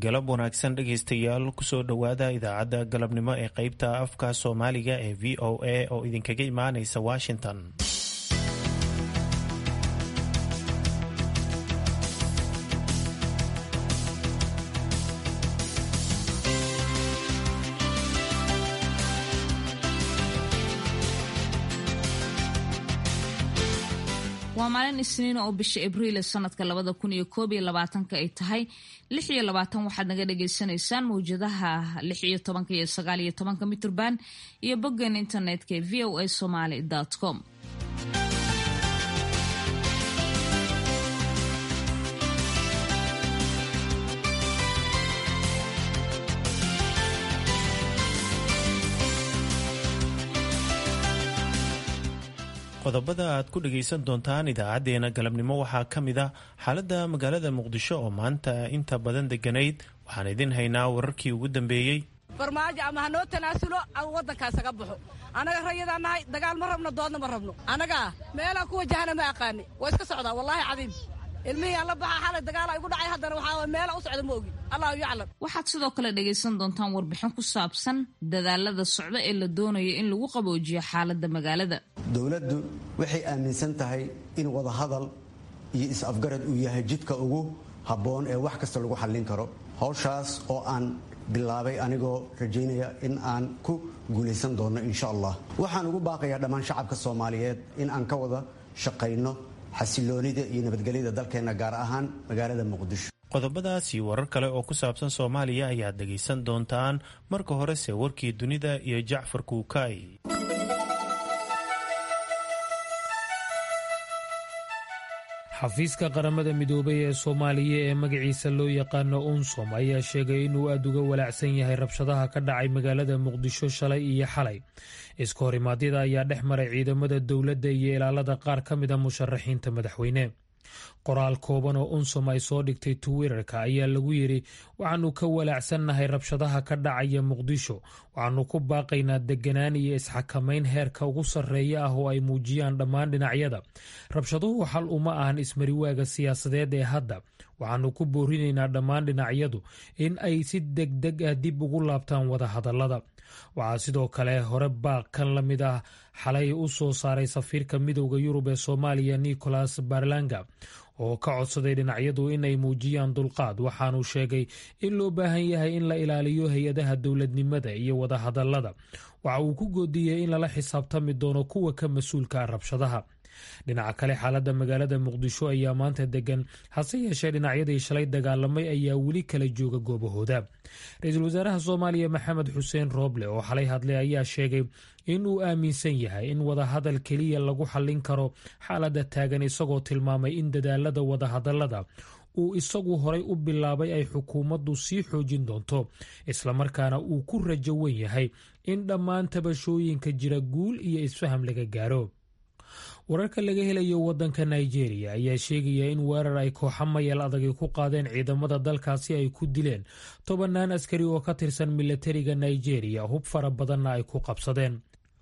galab wanaagsan dhegaystayaal kusoo dhowaada idaacadda galabnimo ee qeybta afka soomaaliga ee v o a oo idinkaga imaanaysa washington waa maalin isniin oo bisha abriil sanadka labada kun iyo koob iyo labaatanka ay tahay lix iyo labaatan waxaad naga dhagaysanaysaan mawjadaha lix iyo tobanka iyo sagaal iyo tobanka mitrban iyo boggan internetka ee v o a somaly com qodobada aad ku dhagaysan doontaan idaacadeena galabnimo waxaa ka mid a xaaladda magaalada muqdisho oo maanta inta badan deganayd waxaan idin haynaa wararkii ugu dambeeyey farmaajo ama hanoo tanaasulo ama waddankaasaga baxo annaga rayadaan nahay dagaal ma rabno doodna ma rabno annagaa meelaan ku wajahana ma aqaani waa iska socdaa wallaahi cadiim ilmihii aan la baxaa xalay dagaala igu dhacay haddana waxaa meela u socda ma ogi allahu yaclam waxaad sidoo kale dhagaysan doontaan warbixin ku saabsan dadaalada socda ee la doonayo in lagu qaboojiyo xaaladda magaalada dowladdu waxay aaminsan tahay in wadahadal iyo is-afgarad uu yahay jidka ugu habboon ee wax kasta lagu xallin karo hawshaas oo aan bilaabay anigoo rajaynaya in aan ku guulaysan doonno insha allah waxaan ugu baaqayaa dhammaan shacabka soomaaliyeed in aan ka wada shaqayno xasiloonida iyo nabadgelyada dalkeenna gaar ahaan magaalada muqdisho qodobadaas iyo warar kale oo ku saabsan soomaaliya ayaad dhegaysan doontaan marka horese warkii dunida iyo jacfar kuukay xafiiska qaramada midoobay ee soomaaliya ee magaciisa loo yaqaano unsom ayaa sheegay inuu aada uga walaacsan yahay rabshadaha ka dhacay magaalada muqdisho shalay iyo xalay iska horimaadyada ayaa dhex maray ciidamada dowladda iyo ilaalada qaar ka mid a musharaxiinta madaxweyne qoraal kooban oo unsom ay soo dhigtay twitter-ka ayaa lagu yidhi waxaanu ka walaacsannahay rabshadaha ka dhacaya muqdisho waxaanu ku baaqaynaa deganaan iyo isxakamayn heerka ugu sarreeya ah oo ay muujiyaan dhammaan dhinacyada rabshaduhu xal uma ahan ismariwaaga siyaasadeed ee hadda waxaanu ku boorinaynaa dhammaan dhinacyadu in ay si deg deg ah dib ugu laabtaan wadahadallada waxaa sidoo kale hore baaq kan la mid ah xalay u soo saaray safiirka midowda yurub ee soomaaliya nicholas barlanga oo ka codsaday dhinacyadu inay muujiyaan dulqaad waxaanu sheegay in loo baahan yahay in la ilaaliyo hay-adaha dowladnimada iyo wadahadallada waxa uu ku goodiyey in lala xisaabtami doono kuwa ka mas-uulka ah rabshadaha dhinaca kale xaaladda magaalada muqdisho ayaa maanta degan hase yeeshee dhinacyadii shalay dagaalamay ayaa weli kala jooga goobahooda ra-iisul wasaaraha soomaaliya maxamed xuseen rooble oo xalay hadlay ayaa sheegay in uu aaminsan yahay in wadahadal keliya lagu xallin karo xaaladda taagan isagoo tilmaamay in dadaalada wadahadallada uu isagu horay u bilaabay ay xukuumaddu sii xoojin doonto islamarkaana uu ku rajo wen yahay in dhammaan tabashooyinka jira guul iyo isfaham laga gaaro wararka laga helayo wadanka nigeria ayaa sheegaya in weerar ay kooxa mayal adagi ku qaadeen ciidamada dalkaasi ay ku dileen tobannaan askari oo ka tirsan milatariga nigeria hub fara badanna ay ku qabsadeen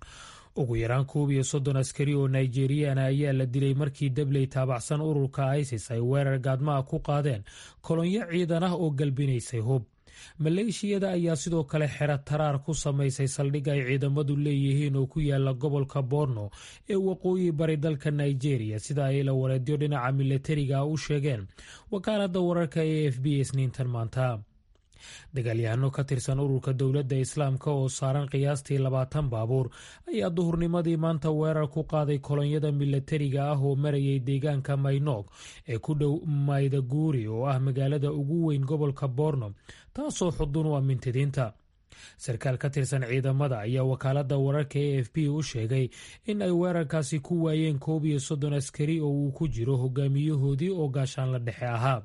ugu yaraan koob iyo soddon askari oo nigeriyana ayaa la dilay markii dabley taabacsan ururka isis ay weerar gaadmaha ku qaadeen kolonyo ciidan ah oo galbinaysay hub maleeshiyada ayaa sidoo kale xero taraar ku samaysay saldhig ay ciidamadu leeyihiin oo ku yaala gobolka borno ee waqooyi bari dalka nigeria sida ay la wareedyo dhinaca milatariga u sheegeen wakaaladda wararka e f b isniintan maanta dagaalyahano ka tirsan ururka dowladda islaamka oo saaran qiyaastii labaatan baabuur ayaa duhurnimadii maanta weerar ku qaaday kolonyada milatariga ah oo marayay deegaanka maynoog ee ku dhow maydaguuri oo ah magaalada ugu weyn gobolka borno taasoo xudun u amintidiinta sarkaal ka tirsan ciidamada ayaa wakaaladda wararka e f b u sheegay in ay weerarkaasi ku waayeen koob iyo soddon askari oo uu ku jiro hogaamiyahoodii oo gaashaan la dhexe ahaa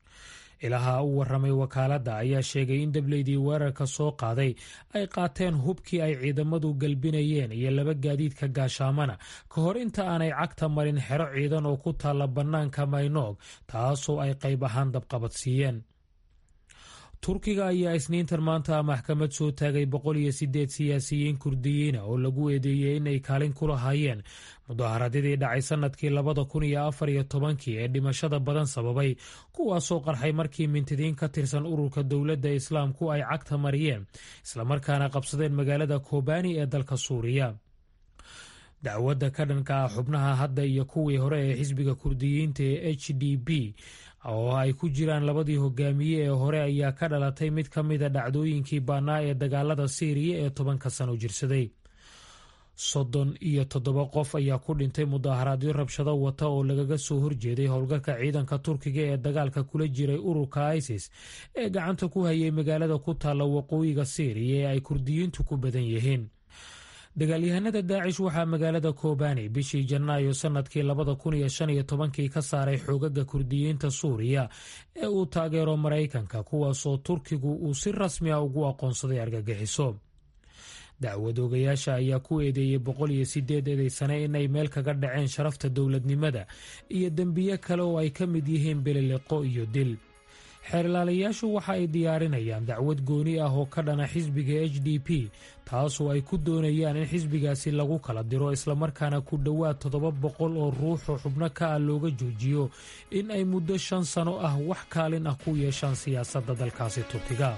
ilaha u waramay wakaaladda ayaa sheegay in dableydii weerarka soo qaaday ay qaateen hubkii ay ciidamadu galbinayeen iyo laba gaadiidka gaashaamana ka hor inta aanay cagta marin xero ciidan oo ku taalla bannaanka maynoog taasoo ay qayb ahaan dabqabadsiiyeen turkiga ayaa isniintan maanta maxkamad soo taagay boqol iyo sideed siyaasiyiin kurdiyiina oo lagu eedeeyey inay kaalin ku lahaayeen mudaharaadyadii dhacay sannadkii labada kun iyo afar iyo tobankii ee dhimashada badan sababay kuwaasoo qarxay markii mintidiin ka tirsan ururka dowladda islaamku ay cagta mariyeen islamarkaana qabsadeen magaalada kobani ee dalka suuriya dacwadda ka dhanka ah xubnaha hadda iyo kuwii hore ee xisbiga kurdiyiinta ee h d b oo ay ku jiraan labadii hogaamiye ee hore ayaa ka dhalatay mid ka mida dhacdooyinkii baanaa ee dagaalada siiriya ee tobanka sano jirsaday soddon iyo toddoba qof ayaa ku dhintay mudaharaadyo rabshado wata oo lagaga soo horjeeday howlgalka ciidanka turkiga ee dagaalka kula jiray ururka isis ee gacanta ku hayay magaalada ku taalla waqooyiga siiriya ee ay kurdiyiintu ku badan yihiin dagaalyahanada daacish waxaa magaalada kobani bishii janaayo sannadkii labada kun iyo shan iyo tobankii ka saaray xoogaga kurdiyiinta suuriya ee uu taageero maraykanka kuwaasoo turkigu uu si rasmi a ugu aqoonsaday argagixiso dacwad ogayaasha ayaa ku eedeeyey boqol iyo sideed eedeysane inay meel kaga dhaceen sharafta dowladnimada iyo dembiye kale oo ay ka mid yihiin beliliqo iyo dil xeerlaalayaashu waxa ay diyaarinayaan dacwad gooni ah oo ka dhana xisbiga h d p taasoo ay ku doonayaan in xisbigaasi lagu kala diro islamarkaana ku dhowaad toddoba boqol oo ruux oo xubno ka ah looga joojiyo in ay muddo shan sano ah wax kaalin ah ku yeeshaan siyaasadda dalkaasi turkiga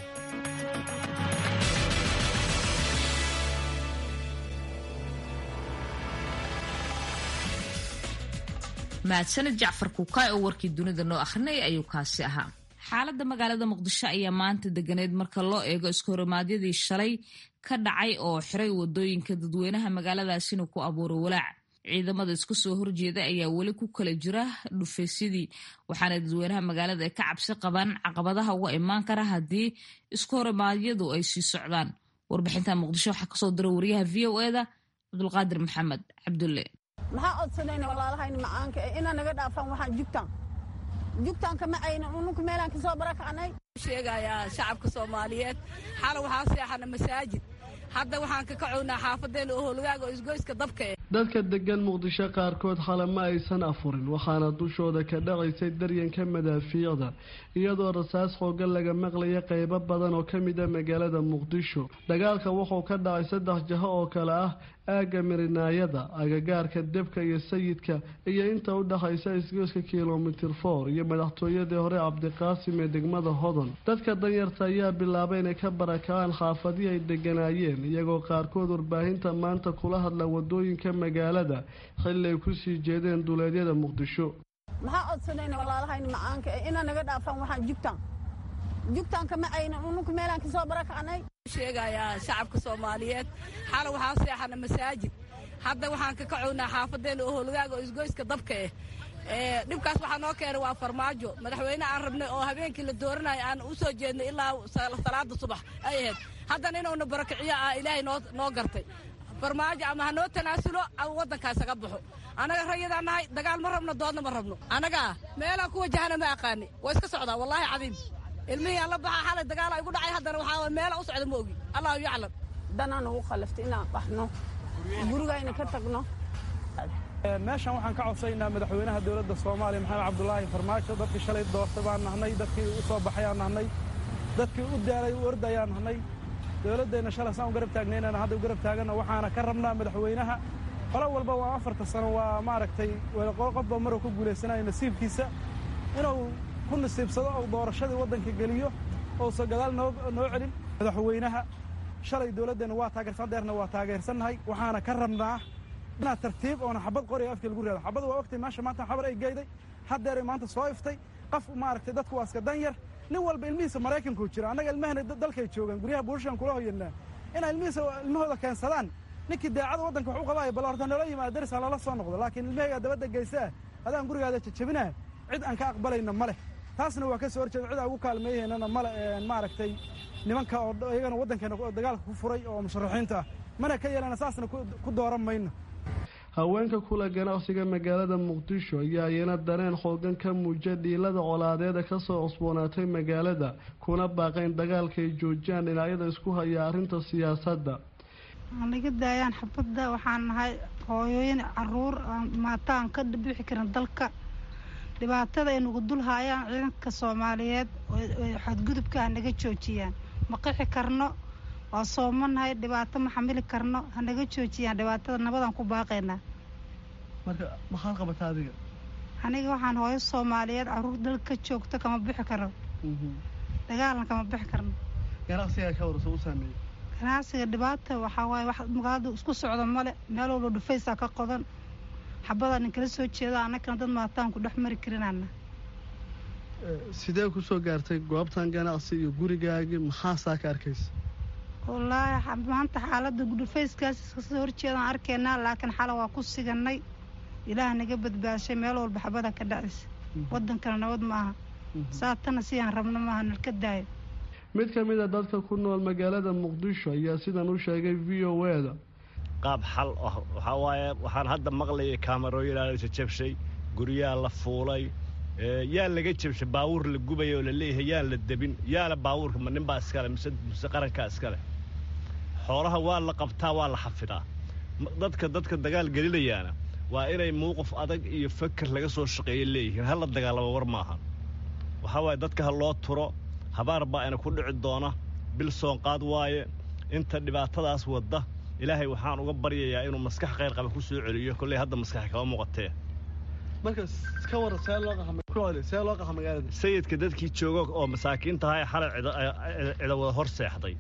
mahadsanid jacfar kuukaay oo warkii dunida noo akhrinaya ayuu kaasi ahaa xaaladda magaalada muqdisho ayaa maanta deganeed marka loo eego iskahormaadyadii shalay ka dhacay oo xiray wadooyinka dadweynaha magaaladaasina ku abuuray walaac ciidamada isku soo horjeeda ayaa weli ku kala jira dhufaysyadii waxaana dadweynaha magaalada ay ka cabsi qabaan caqabadaha uga imaan kara haddii iskahormaadyadu ay sii socdaan warbixinta muqdisho waxaa kasoo dira wariyaha v o eda cabdulqaadir maxamed cabdulle maxaa odsanayna walaalahayna macaanka ee inaa naga dhaafaan waxaan jugtaan jugtaan kama ayna ununka meelaan kasoo barakacnay sheegayaa shacabka soomaaliyeed xala waxaa seexana masaajid hadda waxaan ka kacownaa xaafadeena oo howlgaaga oo isgoyska dabka eh dadka degan muqdisho qaarkood xale ma aysan afurin waxaana dushooda ka dhacaysay daryanka madaafiicda iyadoo rasaas xoogan laga maqlaya qeybo badan oo ka mid a magaalada muqdisho dagaalka wuxuu ka dhacay saddex jaho oo kale ah aagga mirinaayada agagaarka debka iyo sayidka iyo inta u dhexaysa isgooska kilomitir for iyo madaxtooyadii hore cabdiqaasim ee degmada hodon dadka danyarta ayaa bilaabay inay ka barakacaan xaafadihii ay deganaayeen iyagoo qaarkood warbaahinta maanta kula hadla wadooyinka magaalada xilli ay kusii jeedeen duleedyada muqdisho maxaa odsanayna walaalahayna macaanka ee inaa naga dhaafaan waxaan jugtaan jugtaan kama ayna ununka meelaan kasoo barakacnay sheegayaa shacabka soomaaliyeed xala waxaa seexana masaajid hadda waxaan ka kacownaa xaafadeena oo howlgaaga oo isgoyska dabka eh dhibkaas waxaa noo keenay waa farmaajo madaxweyne aan rabnay oo habeenkii la dooranayo aan u soo jeednay ilaa salaada subax ay ahayd haddana inuuna barakiciyo ah ilaahay noo gartay farmaajo ama ha noo tanaasulo ama waddankaa isaga baxo annaga rayadaan nahay dagaal ma rabno doodna ma rabno annagaa meelaan ku wajahana ma aqaani waa iska socdaa wallaahi cadiim ilmihii aan la baxaa xalay dagaala igu dhacay haddana waxaa meela u socda ma ogi allahu yaclam danaa nagu khalaftay inaan baxno gurigayna ka tagno meeshan waxaan ka codsaynaa madaxweynaha dowladda soomaaliya maxamed cabdulaahi farmaajo dadkii shalay doortay baan nahnay dadkii u soo baxayaan nahnay dadkii u daalay u ordayaan nahnay dowladdeenna shalay saan u garab taagnaynana hadda u garab taaganna waxaana ka rabnaa madaxweynaha qolo walba waa afarta sano waa maaragtay qofba maruu ku guulaysanayo nasiibkiisa inuu ku nasiibsado oo doorashadii waddanka geliyo ousa gadaal noo celin madaxweynaha shalay dowladdeenna waa taageersan deerna waa taageersannahay waxaana ka rabnaa inaad tartiib oona xabad qoriga afka lagu reado xabad waa ogtay meesha maanta xabar ay geyday haddeeray maanta soo iftay qof maaragtay dadku waa iska dan yar nin walba ilmihiisa maraykanku jira annaga ilmahana dalkay joogaan guryaha buurshaan kula hoyanaa inay ilmihiisa ilmahooda keensadaan ninkii daacada waddanka wax u qabaayo bal horta noola yimaada darisaan lala soo noqdo laakiin ilmahaygaa dabadda geysaa adaan gurigaada jajabinaa cid aan ka aqbalayna ma leh taasna waa ka soo horjeeda cid aan ugu kaalmeeyahaynana male maaragtay nimanka oo iyagana waddankeena dagaalka ku furay oo musharaxiinta ah mana ka yeelana saasna ku dooran mayno haweenka kula ganacsiga magaalada muqdisho ayaa iyana dareen xoogan ka muujiya dhiilada colaadeeda kasoo cusboonaatay magaalada kuna baaqayn dagaalka ay joojiyaan dhinacyada isku haya arrinta siyaasadda naga daayaan xabadda waxaan nahay hooyooyin caruur maataan ka bixi karin dalka dhibaatada ay nagu dul haayaan ciidanka soomaaliyeed xadgudubka ha naga joojiyaan ma qixi karno waa soomanahay dhibaato ma xamili karno ha naga joojiyaan dhibaatada nabadaan ku baaqaynaa marka maxaad qabataa adiga aniga waxaan hooyo soomaaliyeed caruur dalka ka joogto kama bixi karno dagaalan kama bixi karno ganacsigaa ka warsa u saameeyey ganacsiga dhibaata waxaa waaye wax magaalada isku socda male meel walba dhufaysaa ka qodan xabadaa nin kala soo jeeda annagana dad maataan ku dhex mari karinana sidee kusoo gaartay goobtan ganacsi iyo gurigaagii maxaa saa ka arkaysa wallaahi maanta xaaladda dhufayskaas iskasoo horjeedaan arkaynaa laakiin xala waa ku siganay ilaah naga badbaashay meel walba xabada ka dhacaysa wadankana nabad ma aha saatana sidaan rabno maaha nalka daayo mid ka mid a dadka ku nool magaalada muqdisho ayaa sidan u sheegay v o e da qaab xal ah waxaa waaye waxaan hadda maqlayay kaamarooyinaa la jabshay guryaa la fuulay yaa laga jabshay baawuur la gubaya oo la leeyahay yaan la debin yaala baawuurka ma ninbaa iskale mise mise qarankaa iskale xoolaha waa la qabtaa waa la xafidaa dadka dadka dagaal gelinayaana waa inay muuqaf adag iyo faker laga soo shaqeeya leeyihiin hala dagaalamo war maahan waxaa waaye dadka ha loo turo habaar baa ina ku dhici doona bil soonqaad waaye inta dhibaatadaas wadda ilaahay waxaan uga baryayaa inuu maskax khayr qaba ku soo celiyo kolley hadda maskaxi kama muuqatee marka ka waran see loo qaxa see loo qaxa magaalada sayidka dadkii jooga oo masaakiintaha ee xalay cida wada hor seexday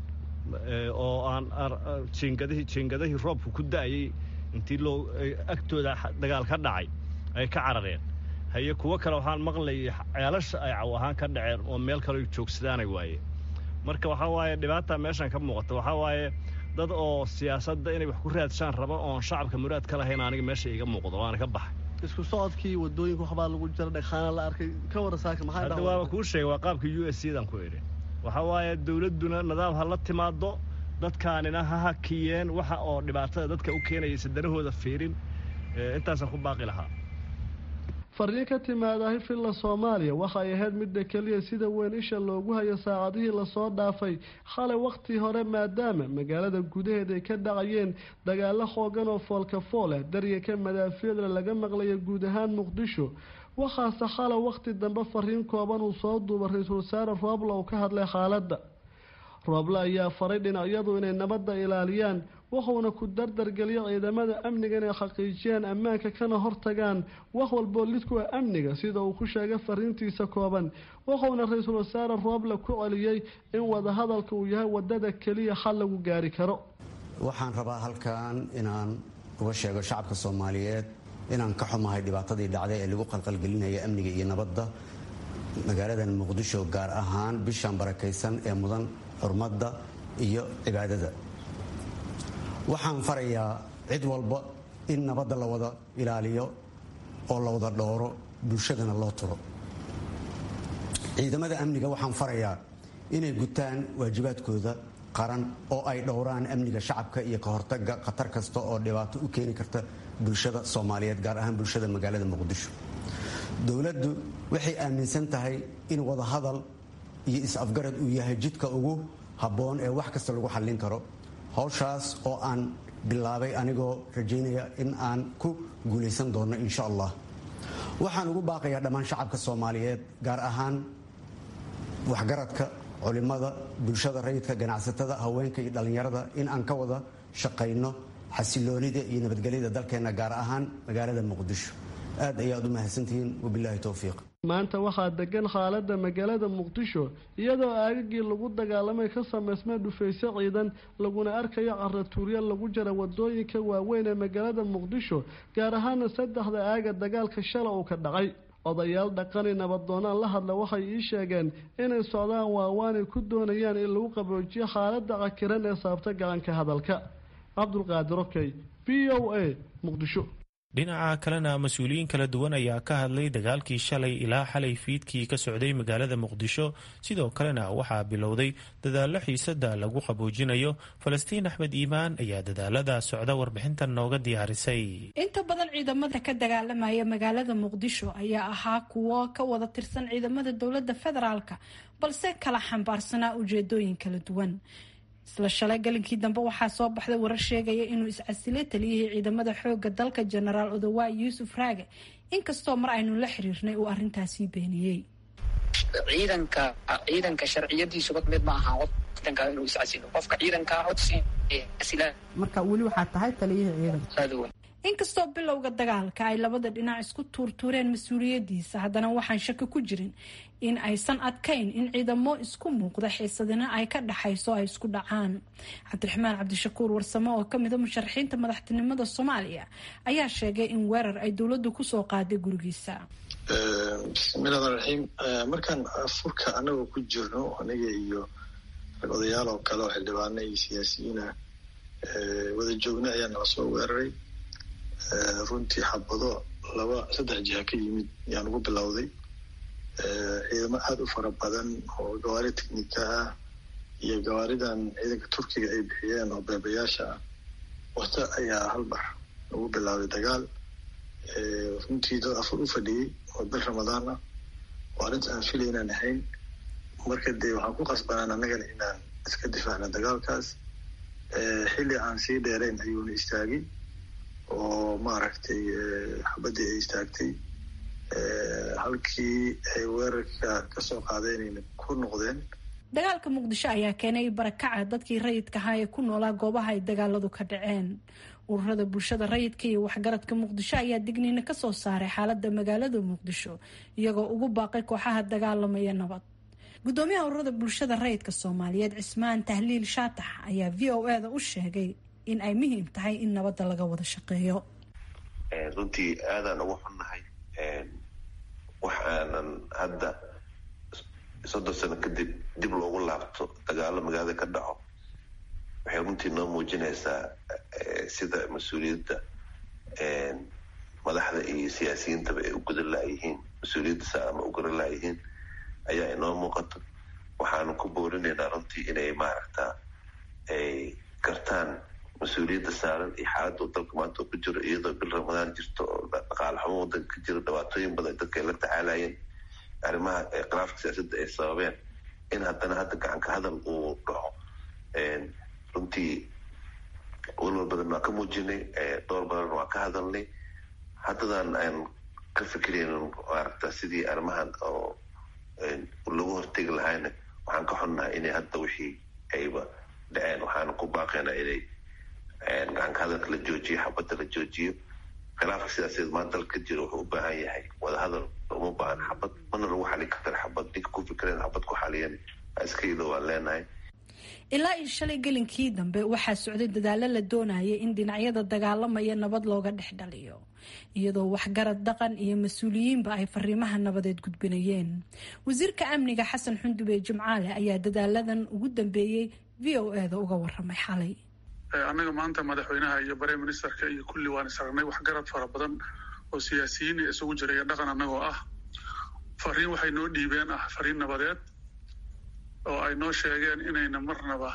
oo aan jiingadihii jiingadihii roobku ku da'ayay intii loo agtooda dagaal ka dhacay ay ka carareen haye kuwo kale waxaan maqlayay ceelasha ay caw ahaan ka dhaceen oo meel kale joogsadaanay waaye marka waxaa waaye dhibaata meeshan ka muuqata waxaa waaye dad oo siyaasadda inay wax ku raadshaan raba oon shacabka muraad ka lahayn aniga meesha iga muuqdo waana ka baxay isku socodkii wadooyinka waxbaa lagu jira dhagxaana la arkay ka wara saaka maxaa hadda waaba kuu sheegay waa qaabka u s c dan ku idhi waxaa waaye dawladduna nidaam ha la timaado dadkaanina ha hakiyeen waxa oo dhibaatada dadka u keenayaysa danahooda fiirin intaasaan ku baaqi lahaa fariin ka timaadahi filla soomaaliya waxay ahayd midda keliya sida weyn isha loogu hayo saacadihii lasoo dhaafay xalay wakhtii hore maadaama magaalada gudaheeda ay ka dhacayeen dagaalo xoogan oo foolka fool ah daryanka madaafiicda laga maqlaya guud ahaan muqdisho waxaase xalay wakhti dambe fariin kooban uu soo duuba ra-iisul wasaare roobla uu ka hadlay xaaladda rooble ayaa faray dhinacyadu inay nabadda ilaaliyaan wuxuuna ku dardargeliya ciidamada amniga inay xaqiijiyaan ammaanka kana hortagaan wax walboo lid ku ah amniga sida uu ku sheegay fariintiisa kooban wuxuuna ra-iisul wasaare rooble ku celiyey in wadahadalka uu yahay wadada keliya xal lagu gaari karo waxaan rabaa halkan inaan uga sheego shacabka soomaaliyeed inaan ka xumahay dhibaatadii dhacday ee lagu qalqalgelinaya amniga iyo nabadda magaaladan muqdisho gaar ahaan bishan barakaysan ee mudan xurmadda iyo cibaadada waxaan farayaa cid walba in nabadda la wada ilaaliyo oo la wada dhowro bulshadana loo turo ciidamada amniga waxaan farayaa inay gutaan waajibaadkooda qaran oo ay dhowraan amniga shacabka iyo ka hortaga khatar kasta oo dhibaato u keeni karta bulshada soomaaliyeed gaar ahaan bulshada magaalada muqdisho dowladdu waxay aaminsan tahay in wadahadal iyo is-afgarad uu yahay jidka ugu habboon ee wax kasta lagu xallin karo howshaas oo aan bilaabay anigoo rajaynaya in aan ku guulaysan doono insha allah waxaan ugu baaqayaa dhammaan shacabka soomaaliyeed gaar ahaan waxgaradka culimada bulshada rayidka ganacsatada haweenka iyo dhallinyarada in aan ka wada shaqayno xasiloonida iyo nabadgelyada dalkeenna gaar ahaan magaalada muqdisho aad ayaad u mahadsantihiin wabilaahi towfiiq maanta waxaa degan xaalada magaalada muqdisho iyadoo aagagii lagu dagaalamay ka samaysmay dhufayso ciidan laguna arkayo caratuurya lagu jira wadooyinka waaweyn ee magaalada muqdisho gaar ahaana saddexda aaga dagaalka shala uu ka dhacay odayaal dhaqani nabadoonaan la hadla waxay ii sheegeen inay socdaan waawaanay ku doonayaan in lagu qaboojiyo xaalada cakiran ee saabta gacanka hadalka cabdulqaadir okey v o a muqdisho dhinaca kalena mas-uuliyiin kala duwan ayaa ka hadlay dagaalkii shalay ilaa xalay fiidkii ka socday magaalada muqdisho sidoo kalena waxaa bilowday dadaallo xiisada lagu qaboojinayo falastiin axmed iimaan ayaa dadaalada socda warbixintan nooga diyaarisay inta badan ciidamada ka dagaalamaya magaalada muqdisho ayaa ahaa kuwo ka wada tirsan ciidamada dowlada federaalka balse kala xambaarsanaa ujeedooyin kala duwan isla shalay galinkii dambe waxaa soo baxday warar sheegaya inuu iscasilay taliyihii ciidamada xooga dalka jenaraal odawaay yuusuf raage inkastoo mar aynu la xiriirnay uu arrintaasii beeniyey ciidanka ciidanka sharciyadiisuba mid ma aha wadanka inuu iscasilo qofka ciidanka codsi marka weli waxaa tahay taliyihii ciidanka inkastoo bilowga dagaalka ay labada dhinac isku tuurtuureen mas-uuliyadiisa haddana waxaan shaki ku jirin in aysan adkayn in ciidamo isku muuqda xiisadina ay ka dhaxayso ay isku dhacaan cabdiraxmaan cabdishakuur warsame oo kamida musharaxiinta madaxtinimada soomaaliya ayaa sheegay in weerar ay dowladdu kusoo qaaday gurigiisa bismillahi ramaan raxiim markaan furka anagoo ku jirno aniga iyo rag odayaal oo kale oo xildhibaana iyo siyaasiyiina wada joogna ayaa nala soo weeraray runtii xabado laba saddex jiha ka yimid ayaan ugu bilowday ciidamo aada u fara badan oo gawaari technika ah iyo gawaaridan ciidanka turkiga ay bixiyeen oo beebayaasha ah wata ayaa halbar ugu bilaabay dagaal runtii dad afur u fadhiyey oo bil ramadaan ah oo arrinta aan filay inaan ahayn marka dee waxaan ku qasbanaan annagana inaan iska difaacna dagaalkaas xilli aan sii dheerayn ayuuna istaagay oo maaragtay xabaddii ay istaagtay halkii ay weerarka kasoo qaadeenayna ku noqdeen dagaalka muqdisho ayaa keenay barakaca dadkii rayidka ahaa ee ku noolaa goobaha ay dagaaladu ka dhaceen ururada bulshada rayidka iyo waxgaradka muqdisho ayaa digniina kasoo saaray xaalada magaalada muqdisho iyagoo ugu baaqay kooxaha dagaalamaya nabad gudoomiyaha ururada bulshada rayidka soomaaliyeed cismaan tahliil shaatax ayaa v o e da u sheegay in ay muhiim tahay in nabadda laga wada shaqeeyo runtii aadaan ugu xunnahay wax aanan hadda soddon sano kadib dib loogu laabto dagaalo magaalada ka dhaco waxay runtii noo muujinaysaa sida mas-uuliyadda madaxda iyo siyaasiyiintaba ay u gudan laayihiin mas-uuliyadda sa ama u garan laayihiin ayaa inoo muuqato waxaanu ku boorinaynaa runtii inay maaragta ay gartaan mas-uuliyadda saaran iyo xaaladda dalka maanta oo ku jiro iyadoo bil ramadaan jirto oo dhaqaale xumo wadanka ka jiro dhibaatooyin badan dadka ay la tacaalayeen arrimaha khilaafka siyaasadda ay sababeen in haddana hadda gacanka hadal uu dhaco runtii walwal badan waa ka muujinay dhowr badan waa ka hadalnay haddadan aan ka fikiraynin maaragta sidii arrimahan oo lagu hortegi lahayna waxaan ka xunnahay inay hadda wixii ayba dhaceen waxaana ku baaqaynaa inay gacanka hadalka la joojiyo xabadda la joojiyo khilaafka siyaasadeed maanta dalka jiro wuxuu u baahan yahay wadahadal uma baahan xabad mana lagu xalin kara xabad ninka ku fikireen xabad ku xaliyan iskaydo waan leenahay ilaa iyo shalay gelinkii dambe waxaa socday dadaalo la doonayay in dhinacyada dagaalamaya nabad looga dhex dhaliyo iyadoo waxgarad dhaqan iyo mas-uuliyiinba ay fariimaha nabadeed gudbinayeen wasiirka amniga xasan xundube jimcaale ayaa dadaaladan ugu dambeeyey v o e da uga waramay xalay annaga maanta madaxweynaha iyo bare ministerka iyo kulli waan isragnay waxgarad fara badan oo siyaasiyiin isugu jira iyo dhaqan annagoo ah fariin waxay noo dhiibeen ah fariin nabadeed oo ay noo sheegeen inayna marnaba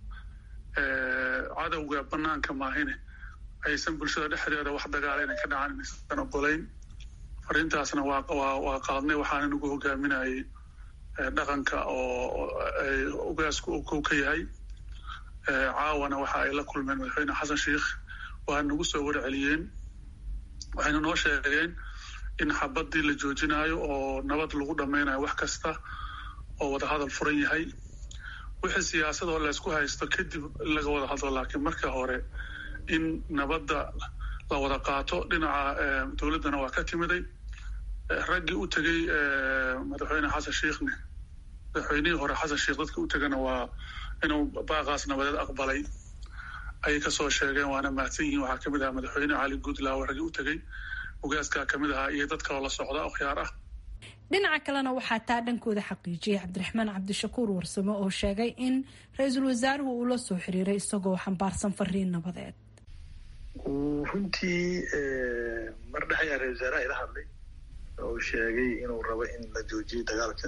cadowga banaanka maahine aysan bulshada dhexdeeda wax dagaala inay ka dhacaan inaysan ogolayn fariintaasna waa qaadnay waxaana nagu hogaaminayay dhaqanka oo ugaasku uu kow ka yahay caawana waxa ay la kulmeen madaxweyne xasan sheikh waa nagu soo warceliyeen waxayna noo sheegeen in xabadii la joojinayo oo nabad lagu dhammaynayo wax kasta oo wada hadal furan yahay wixii siyaasadoo laysku haysto kadib in laga wada hadlo laakiin marka hore in nabadda la wada qaato dhinaca dowladdana waa ka timiday raggii u tegey madaxweyne xasan sheikhne madaxweynihii hore xasan sheikh dadka u tegana waa inuu baaqaas nabadeed aqbalay ayay kasoo sheegeen waana mahadsan yihiin waxaa kamid ahaa madaxweyne cali guudlaawo raggii u tegey ugaaskaa kamid ahaa iyo dad kaloo la socda oo khiyaar ah dhinaca kalena waxaa taa dhankooda xaqiijiyay cabdiraxmaan cabdishakuur warsame oo sheegay in ra-iisul wasaaruhu uu la soo xiriiray isagoo xambaarsan fariin nabadeed runtii mar dhex ayaa ra-isul wasaaraha ila hadlay oo sheegay inuu rabo in la joojiyo dagaalka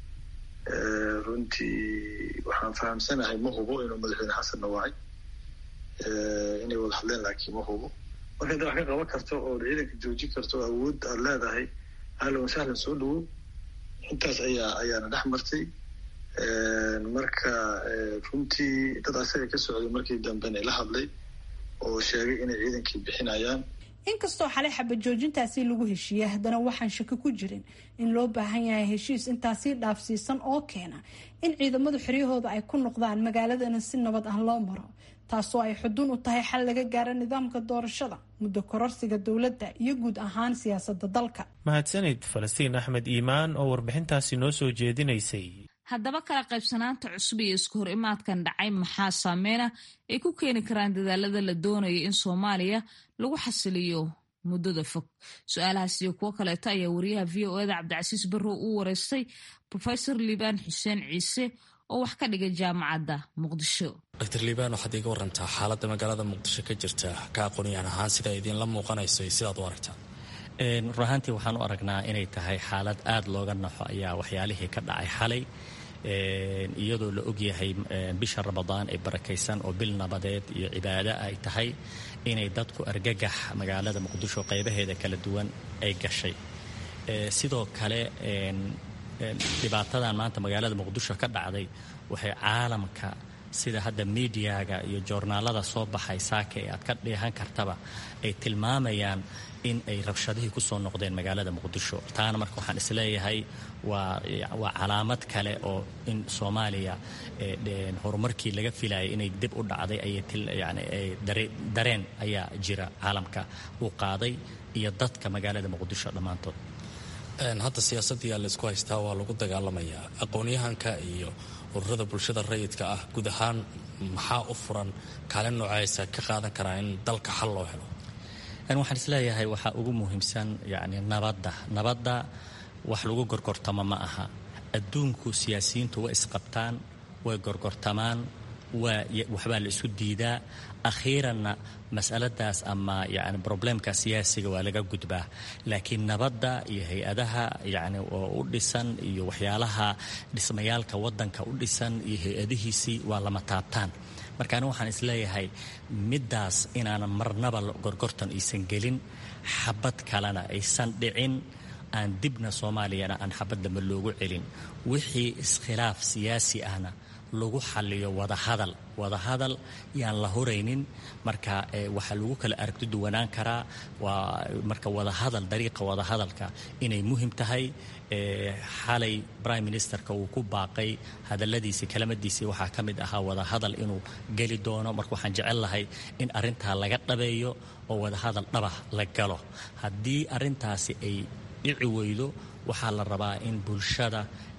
runtii waxaan fahamsanahay ma hubo inuu madaxweyne xasanna wacay inay wada hadleen laakiin ma hubo marka hadda wax ka qaban karto oo ciidanka joojin karto awood aada leedahay ahlan wasahlan soo dhawow intaas ayaa ayaana dhex martay marka runtii dad asaga ka socday markii dambena ila hadlay oo sheegay inay ciidankii bixinayaan inkastoo xalay xabad joojintaasi lagu heshiiyey haddana waxaan shaki ku jirin in loo baahan yahay heshiis intaasii dhaafsiisan oo keena in ciidamadu xiryahooda ay ku noqdaan magaaladana si nabad ah loo maro taasoo ay xudun u tahay xal laga gaaro nidaamka doorashada muddo kororsiga dowladda iyo guud ahaan siyaasada dalka mahadsanid falastiin axmed iimaan oo warbixintaasi noo soo jeedinaysay haddaba kala qaybsanaanta cusub iyo isku hor imaadkan dhacay maxaa saameyna ay ku keeni karaan dadaalada la doonaya in soomaaliya lagu xasiliyo muddada fog su-aalahaas iyo kuwo kaleeto ayaa wariyaha v o eda cabdicasiis barrow uu wareystay rofesor liibaan xuseen ciise oo wax ka dhigay jaamacadda muqdisho doctor liibaan waxaad iiga warantaa xaaladda magaalada muqdisho ka jirta ka aqoonyahan ahaan sida idinla muuqanayso iyo sidaad u aragtaa run ahaantii waxaan u aragnaa inay tahay xaalad aada looga naxo ayaa waxyaalihii ka dhacay xalay iyadoo la ogyahay bisha ramadaan ee barakaysan oo bil nabadeed iyo cibaado ay tahay inay dadku argagax magaalada muqdisho qaybaheeda kala duwan ay gashay sidoo kale dhibaatadan maanta magaalada muqdisho ka dhacday waxay caalamka sida hadda miidiyaga iyo joornaalada soo baxay saaka ee aad ka dheehan kartaba ay tilmaamayaan in ay rabshadihii ku soo noqdeen magaalada muqdisho taana marka waxaan isleeyahay waa waa calaamad kale oo in soomaaliya horumarkii laga filayay inay dib u dhacday ayayani dareen ayaa jira caalamka uu qaaday iyo dadka magaalada muqdisho dhammaantood hadda siyaasaddiyaa laysku haystaa waa lagu dagaalamayaa aqoonyahanka iyo ururada bulshada rayidka ah guud ahaan maxaa u furan kaalin noocaysa ka qaadan karaa in dalka xal loo helo waxaan isleeyahay waxaa ugu muhiimsan yani nabadda nabadda wax lagu gorgortamo ma aha adduunku siyaasiyiintu way isqabtaan way gorgortamaan waa waxbaa la isku diidaa akhiiranna masaladaas ama yani probleemka siyaasiga waa laga gudbaa laakiin nabadda iyo hay-adaha yani oo u dhisan iyo waxyaalaha dhismayaalka wadanka u dhisan iyo hay-adihiisii waa lama taabtaan marka anigu waxaan isleeyahay middaas inaanan marnaba gorgortan aysan gelin xabad kalena aysan dhicin aan dibna soomaaliyana aan xabad dambe loogu celin wixii iskhilaaf siyaasi ahna lagu xaliyo wadahadal wadahadal yaan la horaynin marka waxaa lagu kala aragti duwanaan karaa waa marka wadahadal dariiqa wadahadalka inay muhim tahay xalay prime ministerka uu ku baaqay hadaladiisii kelimadiisii waxaa ka mid ahaa wadahadal inuu geli doono marka waxaan jecel lahay in arintaa laga dhabeeyo oo wadahadal dhabah la galo haddii arintaasi ay dhici weydo waxaa la rabaa in bulshada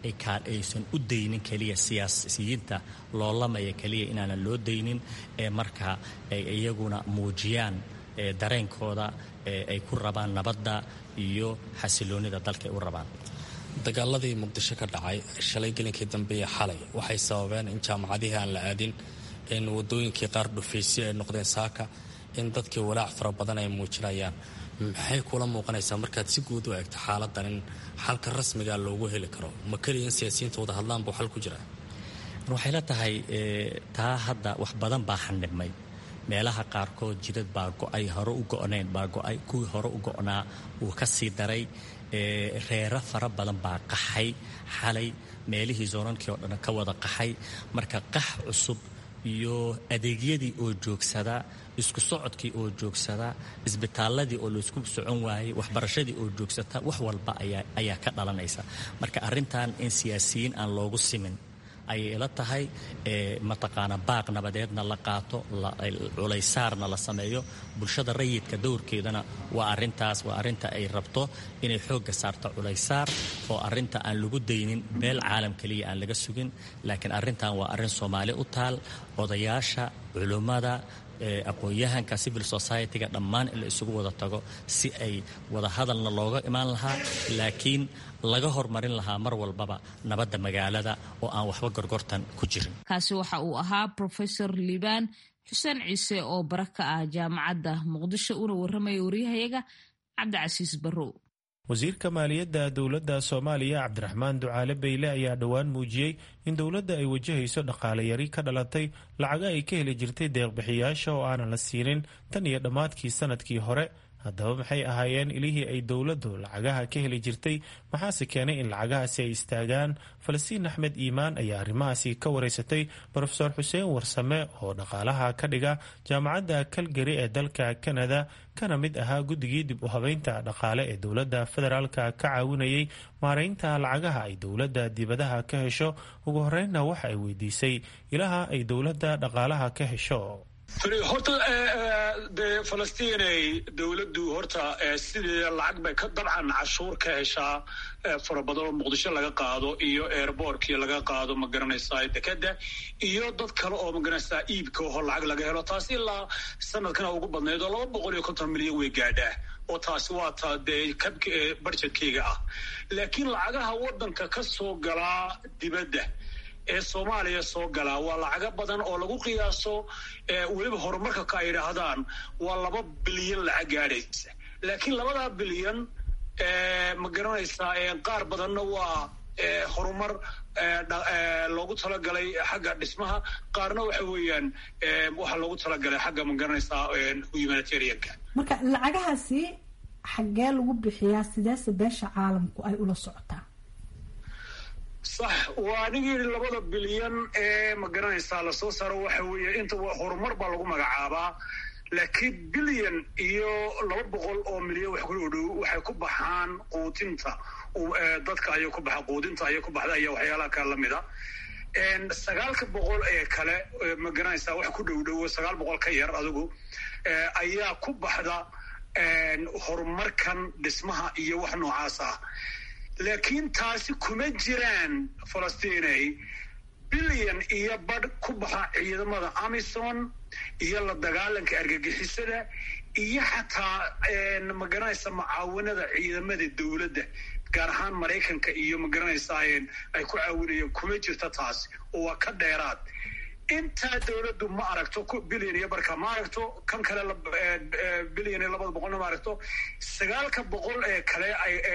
aysan u daynin keliya siyaasiyiinta loolamaya keliya inaanan loo daynin ee marka ay iyaguna muujiyaan dareenkooda ay ku rabaan nabadda iyo xasiloonida dalka ay u rabaan dagaaladii muqdisho ka dhacay shalay gelinkii dambe iyo xalay waxay sababeen in jaamacadihii aan la aadin in wadooyinkii qaar dhufaysyo ay noqdeen saaka in dadkii walaac fara badan ay muujinayaan maxay kula muuqanaysaa markaad si guud u eegto xaaladan in xalka rasmiga loogu heli karo ma keliya in siyaasiyiinta wada hadlaan buu xal ku jiraa waxay la tahay taa hadda wax badan baa xandhibmay meelaha qaarkood jidad baa go-ay hore u go-nayn baa go-ay kuwii hore u go-naa wuu ka sii daray reero fara badan baa qaxay xalay meelihii zoonankii oo dhan ka wada qaxay marka qax cusub iyo adeegyadii oo joogsada isku socodkii oo joogsada isbitaaladii oo laysku socon waayey waxbarashadii oo joogsata wax walba ayaa ka dhalanaysa marka arrintan in siyaasiyiin aan loogu simin ayay ila tahay mataqaana baaq nabadeedna la qaato culaysaarna la sameeyo bulshada rayidka dowrkeedana waa arintaas waa arinta ay rabto inay xoogga saarto culaysaar oo arinta aan lagu daynin beel caalam keliya aan laga sugin laakiin arrintan waa arrin soomaali u taal odayaasha culummada aqoon-yahanka civil society-ga dhammaan in la isugu wada tago si ay wada hadalna looga imaan lahaa laakiin laga hormarin lahaa mar walbaba nabadda magaalada oo aan waxba gorgortan ku jirin kaasi waxa uu ahaa profesor liibaan xuseen ciise oo bara ka ah jaamacadda muqdisho una warramaya waryahayaga cabdicasiis barrow wasiirka maaliyadda dowladda soomaaliya cabdiraxmaan ducaale beyle ayaa dhowaan muujiyey in dowladda ay wajahayso dhaqaale yari ka dhalatay lacaga ay ka heli jirtay deeqbixiyaasha oo aanan la siinin tan iyo dhammaadkii sanadkii hore haddaba maxay ahaayeen ilihii ay dowladdu lacagaha ka heli jirtay maxaase keenay in lacagahaasi ay istaagaan falastiin axmed iimaan ayaa arrimahaasi ka wareysatay rofeor xuseen warsame oo dhaqaalaha ka dhiga jaamacadda kalgari ee dalka kanada kana mid ahaa guddigii dib u habeynta dhaqaale ee dowladda federaalka ka caawinayay maareynta lacagaha ay dowladda dibadaha ka hesho ugu horeynna waxa ay weydiisay ilaha ay dowladda dhaqaalaha ka hesho horta dee falastiinay dowladdu horta sidii lacag bay ka dabcan cashuur ka heshaa fara badan oo muqdisho laga qaado iyo airbortkii laga qaado ma garanaysaa dekeda iyo dad kale oo magaranaysaa iibka oho lacag laga helo taasi ilaa sanadkana ugu badnayd oo laba boqol iyo konton milyan way gaadhaa oo taasi waa ta dee kabka barjedkeyga ah laakiin lacagaha waddanka ka soo galaa dibadda ee soomaaliya soo galaa waa lacago badan oo lagu qiyaaso weliba horumarka ka ay idhaahdaan waa laba bilyan lacag gaadhaysa laakiin labadaa bilyan ma garanaysaa qaar badanna waa horumar loogu talagalay xagga dhismaha qaarna waxa weeyaan waxaa loogu talagalay xagga ma garanaysaa humanitarianka marka lacagahaasi xaggee lagu bixiyaa sideese beesha caalamku ay ula socotaa sax waa anigi yidhi labada bilyan ee ma garanaysaa lasoo saaro waxa weeye inta horumar baa lagu magacaabaa laakiin bilyan iyo laba boqol oo milyan wax ku dhow waxay ku baxaan quudinta dadka ayay ku baxa quudinta ayay ku baxda iyo waxyaalaha kale lamida sagaalka boqol ee kale ma garanaysaa wax ku dhow dhowo sagaal boqol ka yar adigu ayaa ku baxda horumarkan dhismaha iyo wax noocaas ah laakiin taasi kuma jiraan falastiinay bilyan iyo badh ku baxa ciidamada amison iyo la dagaalanka argagixisada iyo xataa ma garanaysa mucaawanada ciidamada dowladda gaar ahaan maraykanka iyo ma garanaysaa ay ku caawinayeen kuma jirta taasi oo waa ka dheeraad intaa dowladdu ma aragto bilyan iyo barka ma aragto kan kale bilyan iyo labada boqolna ma aragto sagaalka boqol ee kale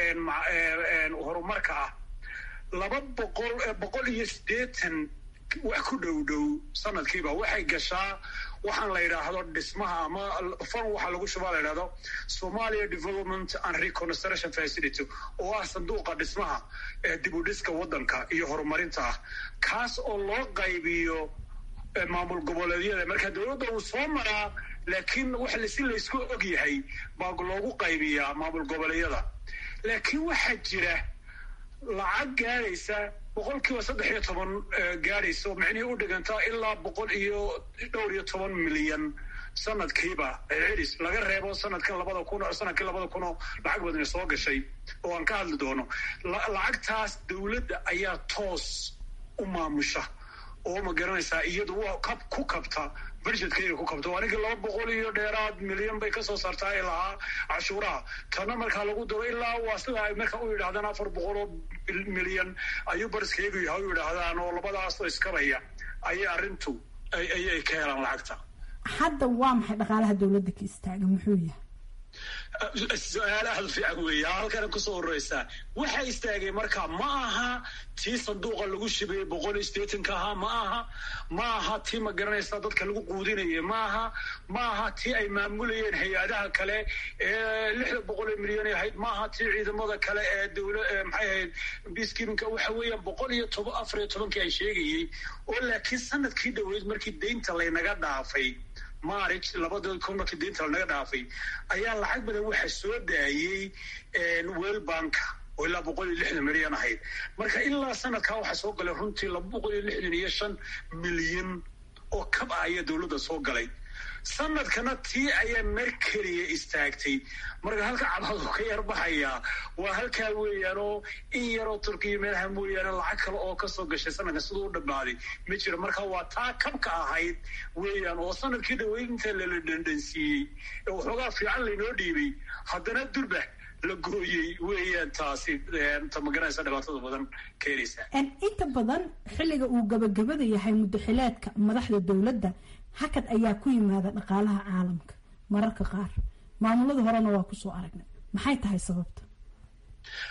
horumarka ah laba boqol boqol iyo siddeetan wax ku dhow dhow sanadkiiba waxay gashaa waxaan la yidhaahdo dhismaha ama fan waxaa lagu shubaa la yidhahdo somalia development and reconstruction facility oo ah sanduuqa dhismaha dib u dhiska waddanka iyo horumarinta ah kaas oo loo qaybiyo maamul goboleedyada marka dowladda uu soo maraa laakiin wax si laysku og yahay baa loogu qaybiyaa maamul goboleedyada laakiin waxaa jira lacag gaadhaysa boqol kiiba saddex iyo toban gaadhaysa oo micnihii u dhigantaa ilaa boqol iyo dhowr iyo toban milyan sanadkiiba celis laga reebo sanadkan labada kun sanadkii labada kunoo lacag badani soo gashay oo aan ka hadli doono lacagtaas dowladda ayaa toos u maamusha oo ma garanaysaa iyadu waa kab ku kabta budgetkayga ku kabta aniga laba boqol iyo dheeraad milyan bay kasoo saartaa i lahaa cashuuraha tana markaa lagu daro ilaa waa sida ay marka u yidhahdaan afar boqol oo milyan ayuu bariskaygu yahay u yidhaahdaan oo labadaasoo iskabaya ayay arrintu ayay ka helaan lacagta hadda waa maxay dhaqaalaha dowladda ka istaaga muxuu yahay su-aal aada fiican weeye halkana kusoo horeysaa waxa istaagay marka ma aha tii sanduuqa lagu shibay boqol iyo sideetanka ahaa ma aha ma aha tii ma garanaysaa dadka lagu quudinayay ma aha ma aha tii ay maamulayeen hay-adaha kale ee lixda boqol ee milyan ahayd ma aha tii ciidamada kale ee dowla maxay ahayd biskiminka waxa weeyaan boqol iyo toban afar iyo tobankii ay sheegayey oo laakiin sanadkii dhoweyd markii deynta laynaga dhaafay marich labada kun markii deynta lanaga dhaafay ayaa lacag badan waxa soo daayey world banka oo ilaa boqol iyo lixdan milyan ahayd marka ilaa sanadkaa waxaa soo galay runtii laba boqol iyo lixdan iyo shan milyan oo kab ah ayaa dowladda soo galay sanadkana tii ayaa mer keliya istaagtay marka halka cabadu ka yar baxayaa waa halkaa weeyaanoo in yaroo turkiya meelaha mooyaane lacag kale oo kasoo gashay sanadkan siduu u dhammaaday ma jiro marka waa taa kabka ahayd weeyaan oo sanadkii dhaweyd inta lala dhandhansiiyey ee waxoogaa fiican laynoo dhiibay haddana durba la gooyey weeyaan taasi ta magaranaysa dhibaatada badan keenaysa inta badan xilliga uu gabagabada yahay muddaxileedka madaxda dowladda hakad ayaa ku yimaada dhaqaalaha caalamka mararka qaar maamulada horena waa kusoo aragnay maxay tahay sababta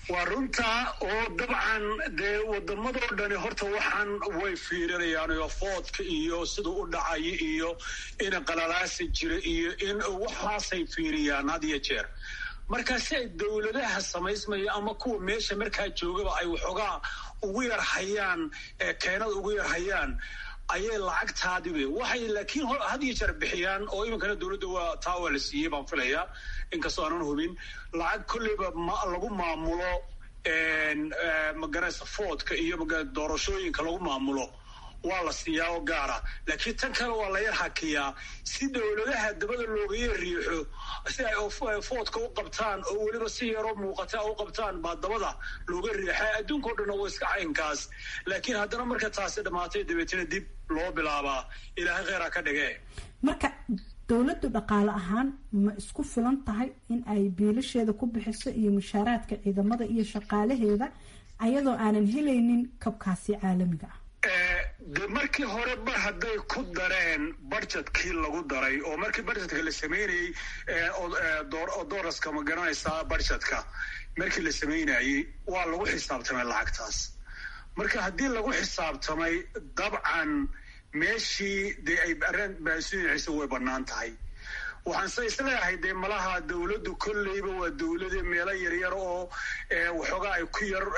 waa runtaa oo dabcan dee wadamadoo dhani horta waxaan way fiirinayaan oo foodka iyo siduu u dhacayo iyo in qalalaasi jira iyo in waxaasay fiiriyaan had iyo jeer marka si ay dowladaha samaysmaya ama kuwa meesha markaa joogaba ay waxoogaa ugu yar hayaan keenada ugu yar hayaan ayay lacagtaadibe waxay laakiin had iyo jeer bixiyaan oo iminkana dowladda waa taa waa la siiyey baan filayaa inkastoo aanan hubin lacag kolleyba lagu maamulo magaraysa foodka iyo doorashooyinka lagu maamulo waa la siiyaa oo gaara laakiin tan kale waa la yar hakiyaa si dowladaha dabada looga yar riixo si ay foodka u qabtaan oo weliba si yaroo muuqata u qabtaan baa dabada looga riixa adduunkao dhanna waa iska caynkaas laakiin haddana marka taasi dhammaatay dabeetana dib loo bilaabaa ilaahay kheyraa ka dhige marka dowladdu dhaqaale ahaan ma isku filan tahay in ay biilasheeda ku bixiso iyo mushaaraadka ciidamada iyo shaqaalaheeda ayadoo aanan helaynin kabkaasi caalamiga ah de markii hore mar hadday ku dareen budgetkii lagu daray oo markii budgetka la sameynayey dooraska ma garanaysaa budgetka markii la sameynayey waa lagu xisaabtamay lacagtaas marka haddii lagu xisaabtamay dabcan meeshii dee ay arrin baasuinaysa way bannaan tahay waxaanse isleeyahay dee malaha dowladdu kolleyba waa dowlade meelo yaryar oo waxoogaa ay ku yar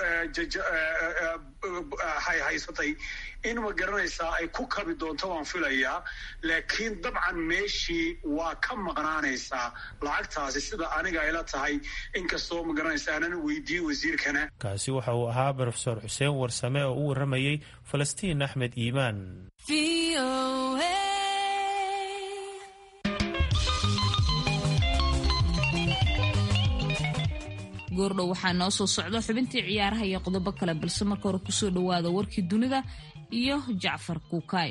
haysatay in ma garanaysaa ay ku kabi doonto waan filayaa laakiin dabcan meeshii waa ka maqnaanaysaa lacagtaasi sida aniga ayla tahay inkastoo ma garanaysa aanan weydiiyey wasiirkana kaasi waxa uu ahaa brofesor xuseen warsame oo u warramayey falastiin axmed iimaan goordhow waxaa noo soo socda xubintii ciyaaraha iyo qodobo kale balse marka hore kusoo dhowaada warkii dunida iyo jacfar kuukaay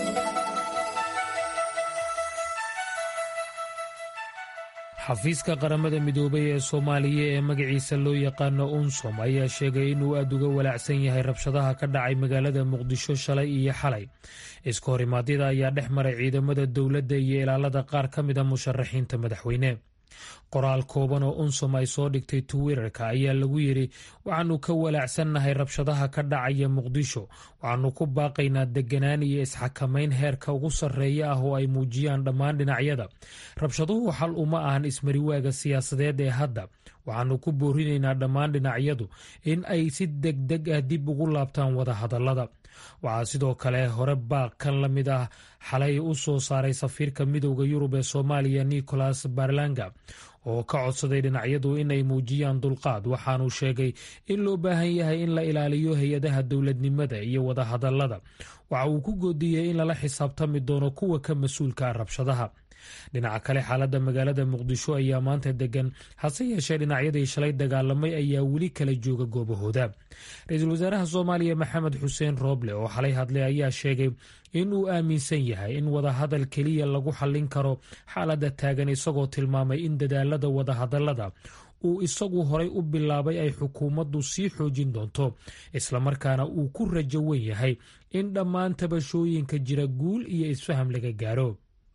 xafiiska qaramada midoobay ee soomaaliya ee magaciisa loo yaqaano unsom ayaa sheegay inuu aad uga walaacsan yahay rabshadaha ka dhacay magaalada muqdisho shalay iyo xalay iska horimaadyada ayaa dhex maray ciidamada dowladda iyo ilaalada qaar ka mida musharaxiinta madaxweyne qoraal kooban oo unsom ay soo dhigtay twitter-ka ayaa lagu yidhi waxaanu ka walaacsannahay rabshadaha ka dhacaya muqdisho waxaanu ku baaqaynaa deganaan iyo isxakamayn heerka ugu sarreeya ah oo ay muujiyaan dhammaan dhinacyada rabshaduhu xal uma ahan ismariwaaga siyaasadeed ee hadda waxaanu ku boorinaynaa dhammaan dhinacyadu in ay si degdeg ah dib ugu laabtaan wadahadallada waxaa sidoo kale hore baaq kan la mid ah xalay u soo saaray safiirka midowda yurub ee soomaaliya nicholas barlanga oo ka codsaday dhinacyadu inay muujiyaan dulqaad waxaanu sheegay in loo baahan yahay in la ilaaliyo hay-adaha dowladnimada iyo wadahadallada waxa uu ku goodiyey in lala xisaabtami doono kuwa ka mas-uulka ah rabshadaha dhinaca kale xaaladda magaalada muqdisho ayaa maanta degan hase yeeshee dhinacyadii shalay dagaalamay ayaa weli kala jooga goobahooda ra-iisul wasaaraha soomaaliya maxamed xuseen rooble oo xalay hadlay ayaa sheegay in uu aaminsan yahay in wadahadal keliya lagu xallin karo xaaladda taagan isagoo tilmaamay in dadaalada wadahadallada uu isagu horay u bilaabay ay xukuumaddu sii xoojin doonto islamarkaana uu ku rajo wen yahay in dhammaan tabashooyinka jira guul iyo isfaham laga gaaro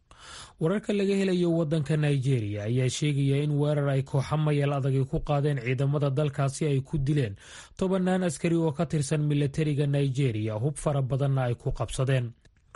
wararka laga helayo wadanka nigeria ayaa sheegaya in weerar ay kooxa mayal adagi ku qaadeen ciidamada dalkaasi ay ku dileen tobanaan askari oo ka tirsan milatariga nigeria hub fara badanna ay ku qabsadeen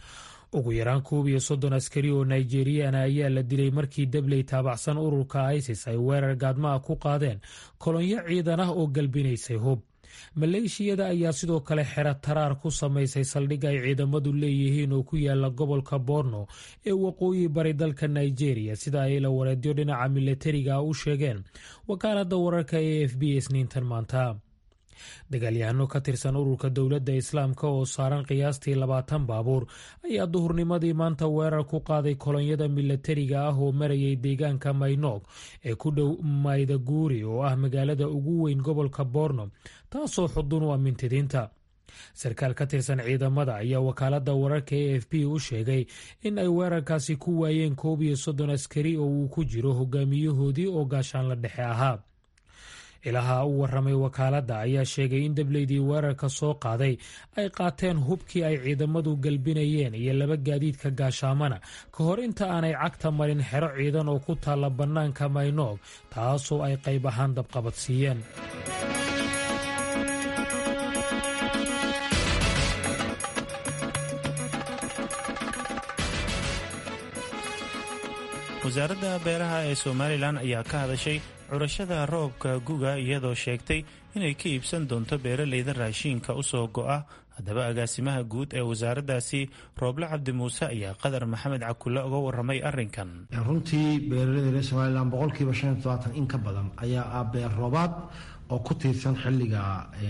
ugu yaraan koob iyo soddon askari oo nigeriyana ayaa la dilay markii dabley taabacsan ururka isis ay weerar gaadmaha ku qaadeen kolonyo ciidan ah oo galbinaysay hub maleeshiyada ayaa sidoo kale xero taraar ku samaysay saldhig ay ciidamadu leeyihiin oo ku yaala gobolka borno ee waqooyi bari dalka nigeria sida ay la wareedyo dhinaca milatariga u sheegeen wakaaladda wararka a f b isniintan maanta dagaalyahano ka tirsan ururka dowladda islaamka oo saaran qiyaastii labaatan baabuur ayaa duhurnimadii maanta weerar ku qaaday kolonyada milatariga ah oo marayay deegaanka maynoog ee ku dhow maydaguuri oo ah magaalada ugu weyn gobolka borno taasoo xudun u amintidiinta sarkaal ka tirsan ciidamada ayaa wakaaladda wararka a f b u sheegay in ay weerarkaasi ku waayeen koob iyo soddon askari oo uu ku jiro hogaamiyahoodii oo gaashaan la dhexe ahaa ilaha u waramay wakaaladda ayaa sheegay in dableydii weerarka soo qaaday ay qaateen hubkii ay ciidamadu galbinayeen iyo laba gaadiidka gaashaamana ka hor inta aanay cagta marin xero ciidan oo ku taalla bannaanka maynoog taasoo ay qayb ahaan dabqabadsiiyeen wasaaradda beeraha ee somalilan ayaa ka hadashay curashada roobka guga iyadoo sheegtay inay ka iibsan doonto beeraleyda raashiinka u soo go'a haddaba agaasimaha guud ee wasaaraddaasi rooble cabdi muuse ayaa qadar maxamed cakulle uga waramay arrinkan runtii beeraleyda reer somalilan boqolkiiba shan iyo todobaatan in ka badan ayaa ah beer roobaad oo ku tiirsan xilliga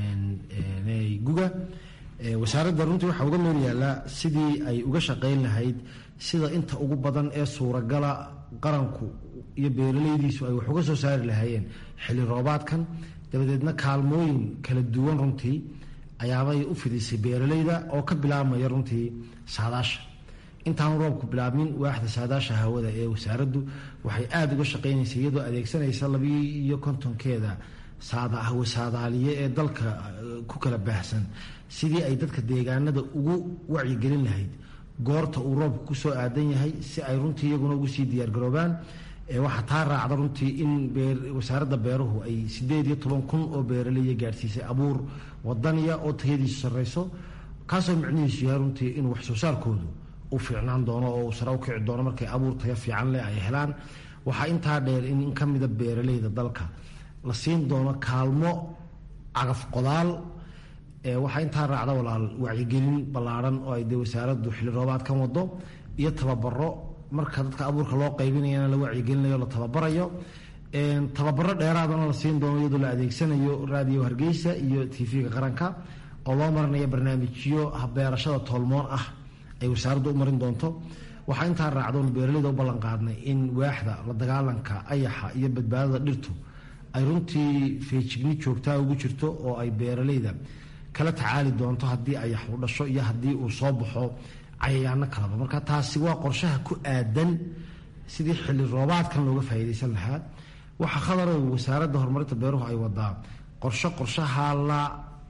guga wasaaradda runtii waxaa uga meel yaallaa sidii ay uga shaqayn lahayd sida inta ugu badan ee suuragala qaranku iyo beeraleydiisu ay wax uga soo saari lahaayeen xilli roobaadkan dabadeedna kaalmooyin kala duwan runtii ayaabay u fidisay beeraleyda oo ka bilaabmaya runtii saadaasha intaanu roobku bilaabmin waaxda saadaasha hawada ee wasaaraddu waxay aada uga shaqaynaysay iyadoo adeegsanaysa labii iyo kontonkeeda hawe saadaaliye ee dalka ku kala baahsan sidii ay dadka deegaanada ugu wacyigelin lahayd goorta uu roobku kusoo aadan yahay si ay runtii iyaguna ugu sii diyaargaroobaan waxaa taa raacda runtii in wasaaradda beeruhu ay sideed iyo toban kun oo beeraleya gaadhsiisay abuur wadaniya oo tayadiisu sarreyso kaasoo micnihiisu yahay runtii in wax soo saarkoodu u fiicnaan doono oo uu sare u kici doono markay abuur tayo fiican leh ay helaan waxaa intaa dheer in in ka mida beeraleyda dalka la siin doono kaalmo cagaf qodaal waxaa intaa raacda walaal wacyigelin ballaarhan oo ay dee wasaaraddu xilli roobaadkan wado iyo tababaro marka dadka abuurka loo qaybinayana la wacyigelinayo la tababarayo tababaro dheeraadana la siin doono iyadoo la adeegsanayo raadiyo hargeysa iyo tv-ga qaranka oo loo marinayo barnaamijyo beerashada toolmoon ah ay wasaaraddu u marin doonto waxaa intaa raacdoon beeraleyda u ballan qaadnay in waaxda la dagaalanka ayaxa iyo badbaadada dhirtu ay runtii feejigni joogtaa ugu jirto oo ay beeraleyda kala tacaali doonto haddii ayax uu dhasho iyo haddii uu soo baxo cayayaano kalaba marka taasi waa qorshaha ku aadan sidii xilli roobaadkan looga faa'iidaysan lahaa waxaa khadarow wasaaradda horumarinta beeruhu ay wadaa qorsho qorshaha la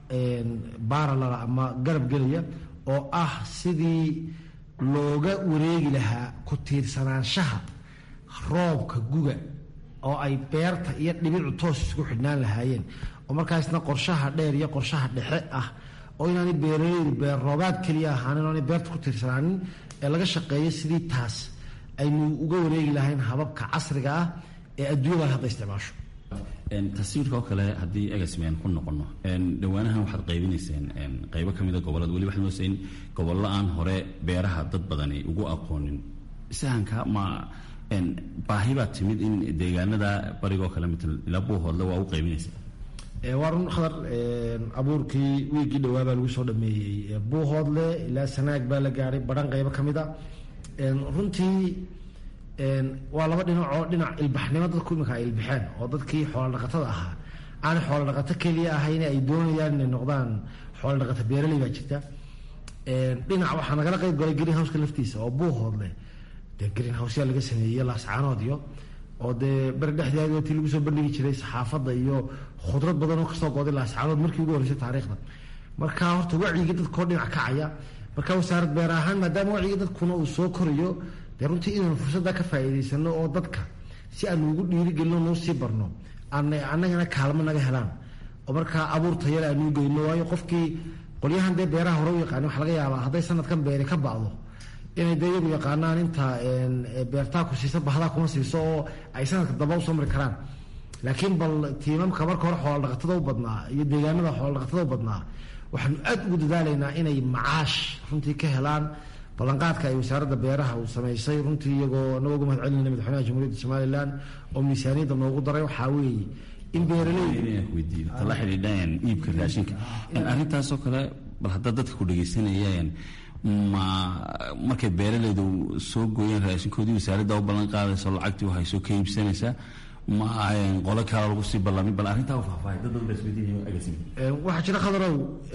baaralala ama garab gelaya oo ah sidii looga wareegi lahaa ku tiirsanaanshaha roobka guga oo ay beerta iyo dhibicu toos isku xidhnaan lahaayeen oo markaasna qorshaha dheer iyo qorshaha dhexe ah oo inaanay beeraleydu beer roobaad keliya ahaanin oonay beerta ku tiirsanaanin ee laga shaqeeyo sidii taas aynu uga wareegi lahayn hababka casriga ah ee adduunyada hadda isticmaasho taswiirka oo kale haddii egasmen ku noqono dhowaanahan waxaad qaybinayseen qaybo ka mida gobolada weli waxaad moodaysa in gobollo aan hore beeraha dad badani ugu aqoonin sahanka ma baahi baa timid in deegaanada barigoo kale mitl ilaa buuhoodle waa u qaybinaysa waa run khadar abuurkii wiigii dhowaa baa lagu soo dhameeyey buuhoodle ilaa sanaag baa la gaadhay badhan qaybo ka mid a runtii waa laba dhinac oo dhinac ilbaxnimo dadku iminka ay ilbaxeen oo dadkii xoola dhaqatada ahaa aan xoola dhaqato keliya ahayn ay doonayaan inay noqdaan xoola dhaqato beeraley baa jirta dhinac waxaa nagala qayb galay green houseka laftiisa oo buuhoodle dee green housea laga sameeyey laascaanood iyo oo dee beri dhexdeeda tii lagu soo bandhigi jiray saxaafadda iyo khudrad badan oo kasoo gooday laascaanood markii ugu horreysay taariikhda marka horta wacyigii dadkoo dhinac kacaya marka wasaarad beer ahaan maadaama wacyigii dadkuna uu soo korayo dee runtii inaan fursadda ka faa'iidaysano oo dadka si aanu ugu dhiirigelino noo sii barno annagana kaalmo naga helaan oo markaa abuur tayale aanuu geyno waayo qofkii qolyahan dee beeraha hore u yaqaani waxa laga yaabaa hadday sanadkan beeri ka bacdo inay dee iyagu yaqaanaan inta beertaa ku siisa bahdaa kuma siiso oo ay sanadka damba usoo mari karaan laakiin bal tiimamka marka hore xoola dhaqatada u badnaa iyo deegaanada xoola dhaqatada u badnaa waxaanu aad ugu dadaalaynaa inay macaash runtii ka helaan ballanqaadka ay wasaaradda beeraha uu samaysay runtii iyagoo anagoo uga mahad celinayna madaxweynaha jamhuuriyadda somalilan oo miisaaniyadda noogu daray waxaa weeye in beeraleytala xidhiidhaan iibka raashinka arrintaasoo kale bal haddaa dadka ku dhegaysanayeen ma markay beeraleydu soo gooyeen raashinkoodii wasaaradda u ballan qaadayso lacagtii waxay soo ka iibsanaysaa ma qolo kale lagu sii ballamay bal arrintaa faahfaahay dad badan baa isweydiinaya agasim waxaa jira khadarow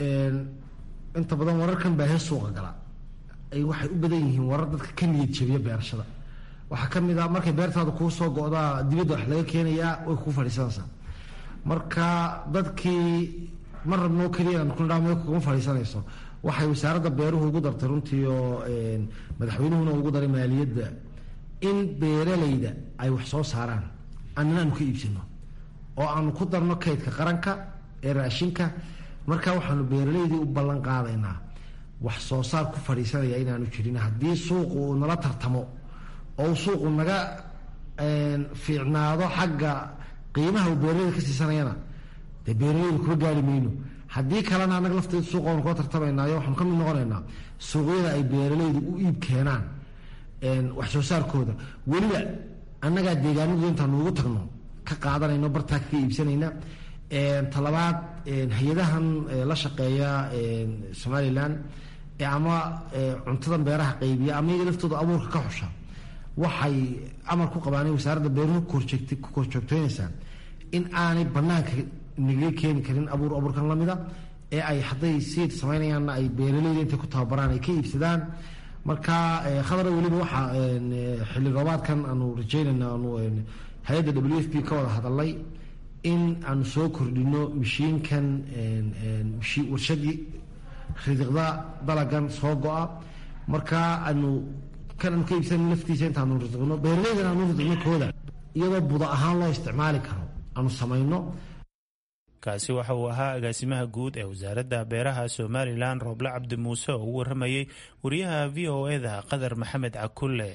inta badan wararkan baa hees suuqa gala ay waxay u badan yihiin warar dadka ka niyad jabiya beerashada waxaa ka mid ah markay beertaada kuu soo go-daa dibadda wax laga keenayaa way kuu fadhiisanaysaa marka dadkii ma rabnoo keliya kudhaa kuma fadhiisanayso waxay wasaaradda beeruhu ugu dartay runtii oo madaxweynuhuna ugu daray maaliyadda in beeraleyda ay wax soo saaraan annana aanu ka iibsano oo aanu ku darno kaydka qaranka ee raashinka marka waxaanu beeraleydii u ballan qaadaynaa wax soo saar ku fadhiisanaya inaanu jirin haddii suuqu uu nala tartamo oo suuqu naga fiicnaado xagga qiimaha uu beeraleyda ka siisanayana dee beeraleyda kuma gaari mayno haddii kalena annaga lafteeda suuqa waanu kula tartamaynaayo waxaanu ka mid noqonaynaa suuqyada ay beeraleydu u iib keenaan wax soo saarkooda weliba annagaa deegaanadu intaanu ugu tagno ka qaadanayno bartaa kaga iibsanayna talabaad hay-adahan la shaqeeya somalilan ama cuntadan beeraha qaybiya ama iyaga laftooda abuurka ka xusha waxay amar ku qabaan wasaaradda beeruhu ku korjoogteynaysaa in aanay banaanka nagaga keeni karin abuur abuurkan lamida ee ay hadday siid samaynayaanna ay beeraleyda intay ku tababaraan ay ka iibsadaan marka khadara weliba waxaa xilli roobaadkan aanu rajeynayna aanu hay-adda w f p ka wada hadalay in aanu soo kordhino mashiinkan warshadii ridiqda dalagan soo go-a marka aanu kan aanu ka iibsan laftiisa intaanu ridiqno beeraleydan aanu ridiqno kooda iyadoo buda ahaan loo isticmaali karo aanu samayno kaasi waxa uu ahaa agaasimaha guud ee wasaaradda beeraha somalilan rooble cabdi muuse oo u waramayey wariyaha v o eda qadar maxamed cakulle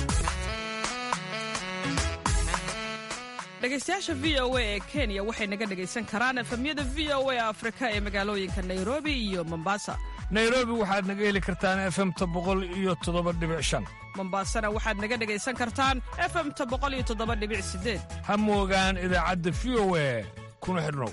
dhegaystayaasha v o a ee kenya waxay naga dhegaysan karaan efemyada v o a afrika ee magaalooyinka nairobi iyo mombasa nairobi waxaad naga heli kartaan efemta boqol iyo toddoba dhibic shan mombasana waxaad naga dhegaysan kartaan efemta boqol iyo toddoba dhibic sideed ha moogaan idaacadda v o a kuna xidhnow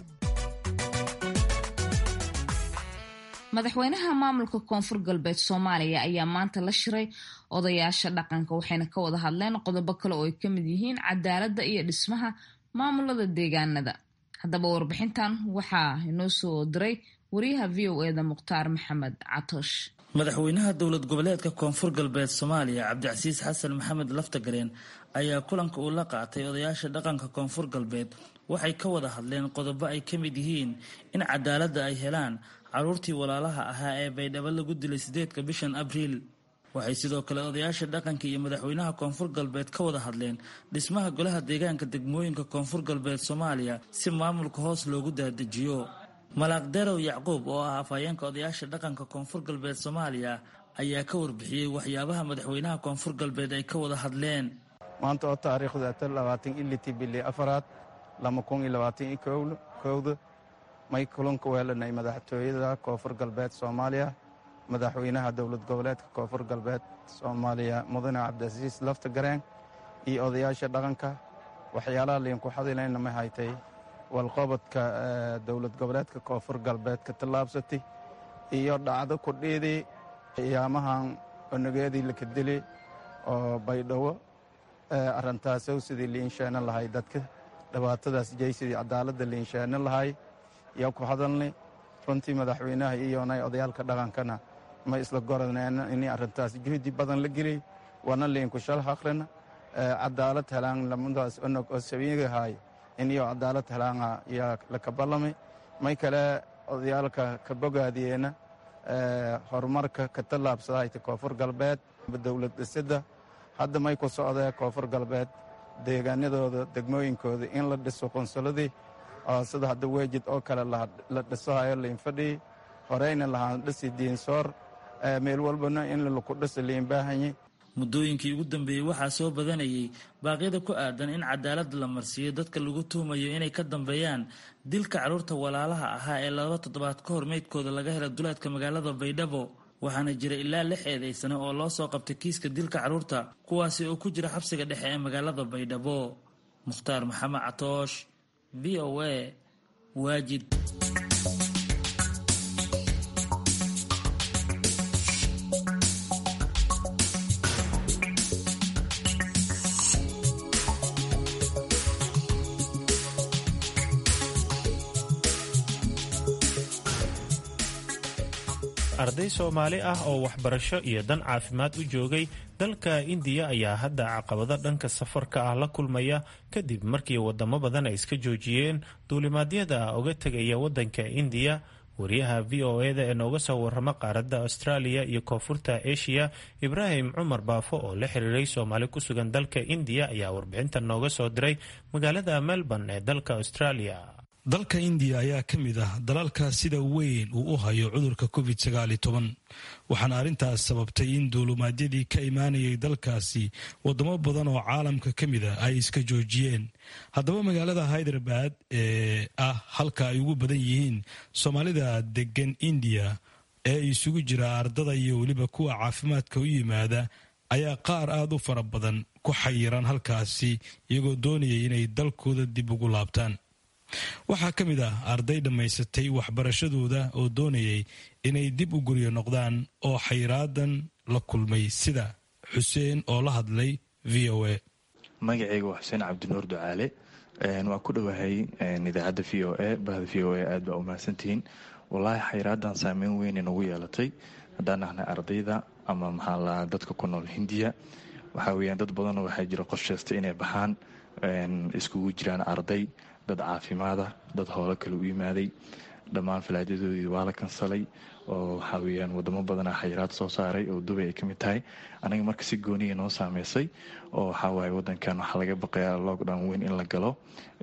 madaxweynaha maamulka koonfur galbeed soomaaliya ayaa maanta la shiray odayaasha dhaqanka waxayna ka wada hadleen qodobo kale oo ay ka mid yihiin cadaaladda iyo dhismaha maamulada deegaanada haddaba warbixintan waxaa inoo soo diray wariyaha v o eda mukhtaar maxamed catoosh madaxweynaha dowlad goboleedka koonfur galbeed soomaaliya cabdicasiis xasan maxamed laftagareen ayaa kulanka uu la qaatay odayaasha dhaqanka koonfur galbeed waxay ka wada hadleen qodobo ay ka mid yihiin in cadaaladda ay helaan caruurtii walaalaha ahaa ee baydhabo lagu dilay sideedka bishan abriil waxay sidoo kale odayaasha dhaqanka iyo madaxweynaha koonfur galbeed ka wada hadleen dhismaha golaha deegaanka degmooyinka koonfur galbeed soomaaliya si maamulka hoos loogu daadajiyo malaaq derow yacquub oo ah afhayeenka odayaasha dhaqanka koonfur galbeed soomaaliya ayaa ka warbixiyey waxyaabaha madaxweynaha koonfur galbeed ay ka wada hadleen maanta oo taariikhda tan labaatan iliti bili afaraad lama kun iyo labaatan iyo kowda may kulanka weelanay madaxtooyada koonfur galbeed soomaaliya madaxweynaha dowlad goboleedka koonfur galbeed soomaaliya mudane cabdicasiis laftagareen iyo odayaasha dhaqanka waxyaalaha liinku xadilayna ma haytay walqobodka dowlad goboleedka koonfur galbeed ka tallaabsatay iyo dhacdo kudhiidii qiyaamahan onageedii laka dili oo baydhabo arintaasow sidii liinsheena lahay dadka dhibaatadaas jeysidii cadaaladda liinsheena lahay yaa ku hadalnay runtii madaxweynaha iyonay odayaalka dhaqankana ma isla goraneen inay arrintaas juhdi badan la geliyey wana liinku shal haqrina cadaalad helaan lamadaas onog oo sabiigahay iniyo cadaalad helaanga yaa laka ballamay may kale odayaalka ka bogaadiyeena horumarka ka tallaabsadahayta koonfur galbeed dowlad dhisidda hadda may ku socdee koonfur galbeed deegaanadooda degmooyinkooda in la dhiso qunsuladii oo sida hadda weejid oo kale la dhisahayo liinfadhii horeyna lahaan dhisi diinsoor meel walbana in laku dhisa liinbaahanye muddooyinkii ugu dambeeyey waxaa soo badanayay baaqyada ku aadan in cadaalad la marsiiyo dadka lagu tuhumayo inay ka dambeeyaan dilka carruurta walaalaha ahaa ee laba toddobaad ka hor meydkooda laga hela duleedka magaalada baydhabo waxaana jira ilaa lix eedaysane oo loo soo qabtay kiiska dilka carruurta kuwaasi oo ku jira xabsiga dhexe ee magaalada baydhabo mukhtaar maxamed catoosh v o a waajid arday soomaali ah oo waxbarasho iyo dan caafimaad u joogay dalka indiya ayaa hadda caqabado dhanka safarka ah la kulmaya kadib markii wadamo badan ay iska joojiyeen duulimaadyada uga tegaya wadanka indiya wariyaha v o eda ee nooga soo warama qaaradda australia iyo koonfurta asia ibraahim cumar baafo oo la xiriiray soomaali ku sugan dalka indiya ayaa warbixintan nooga soo diray magaalada melbourne ee dalka australia dalka indiya ayaa ka mid ah dalalka sida weyn uu u hayo cudurka covid sagaali toban waxaana arrintaas sababtay in duulumaadyadii ka imaanayay dalkaasi wadamo badan oo caalamka ka mid a ay iska joojiyeen haddaba magaalada hyderabad ee ah halka ay ugu badan yihiin soomaalida degan indiya ee isugu jira ardada iyo weliba kuwa caafimaadka u yimaada ayaa qaar aada u fara badan ku xayiran halkaasi iyagoo doonayay inay dalkooda dib ugu laabtaan waxaa ka mid ah arday dhammaysatay waxbarashadooda oo doonayay inay dib u guryo noqdaan oo xayraadan la kulmay sida xuseen oo la hadlay v o a magacayga waa xuseen cabdinuur ducaale waa ku dhowahay idaacadda v o a bahda v o a aad baa umahadsantihiin wallaahi xayraadan saameyn weyn nagu yeelatay haddaan nahnay ardayda ama maxaa la dadka ku nool hindiya waxaa weyaan dad badanoo waxaa jira qorsheysta inay baxaan iskugu jiraan arday dad caafimaada dad howlo kale u yimaaday dhammaan falaajadoodii waa la kansalay oo waxaa weyaan wadamo badana xayiraad soo saaray oo dubay ay ka mid tahay anaga marka si gooniya noo saameysay oo waxaawaay wadankan waxaa laga baqayaa lockdown weyn in la galo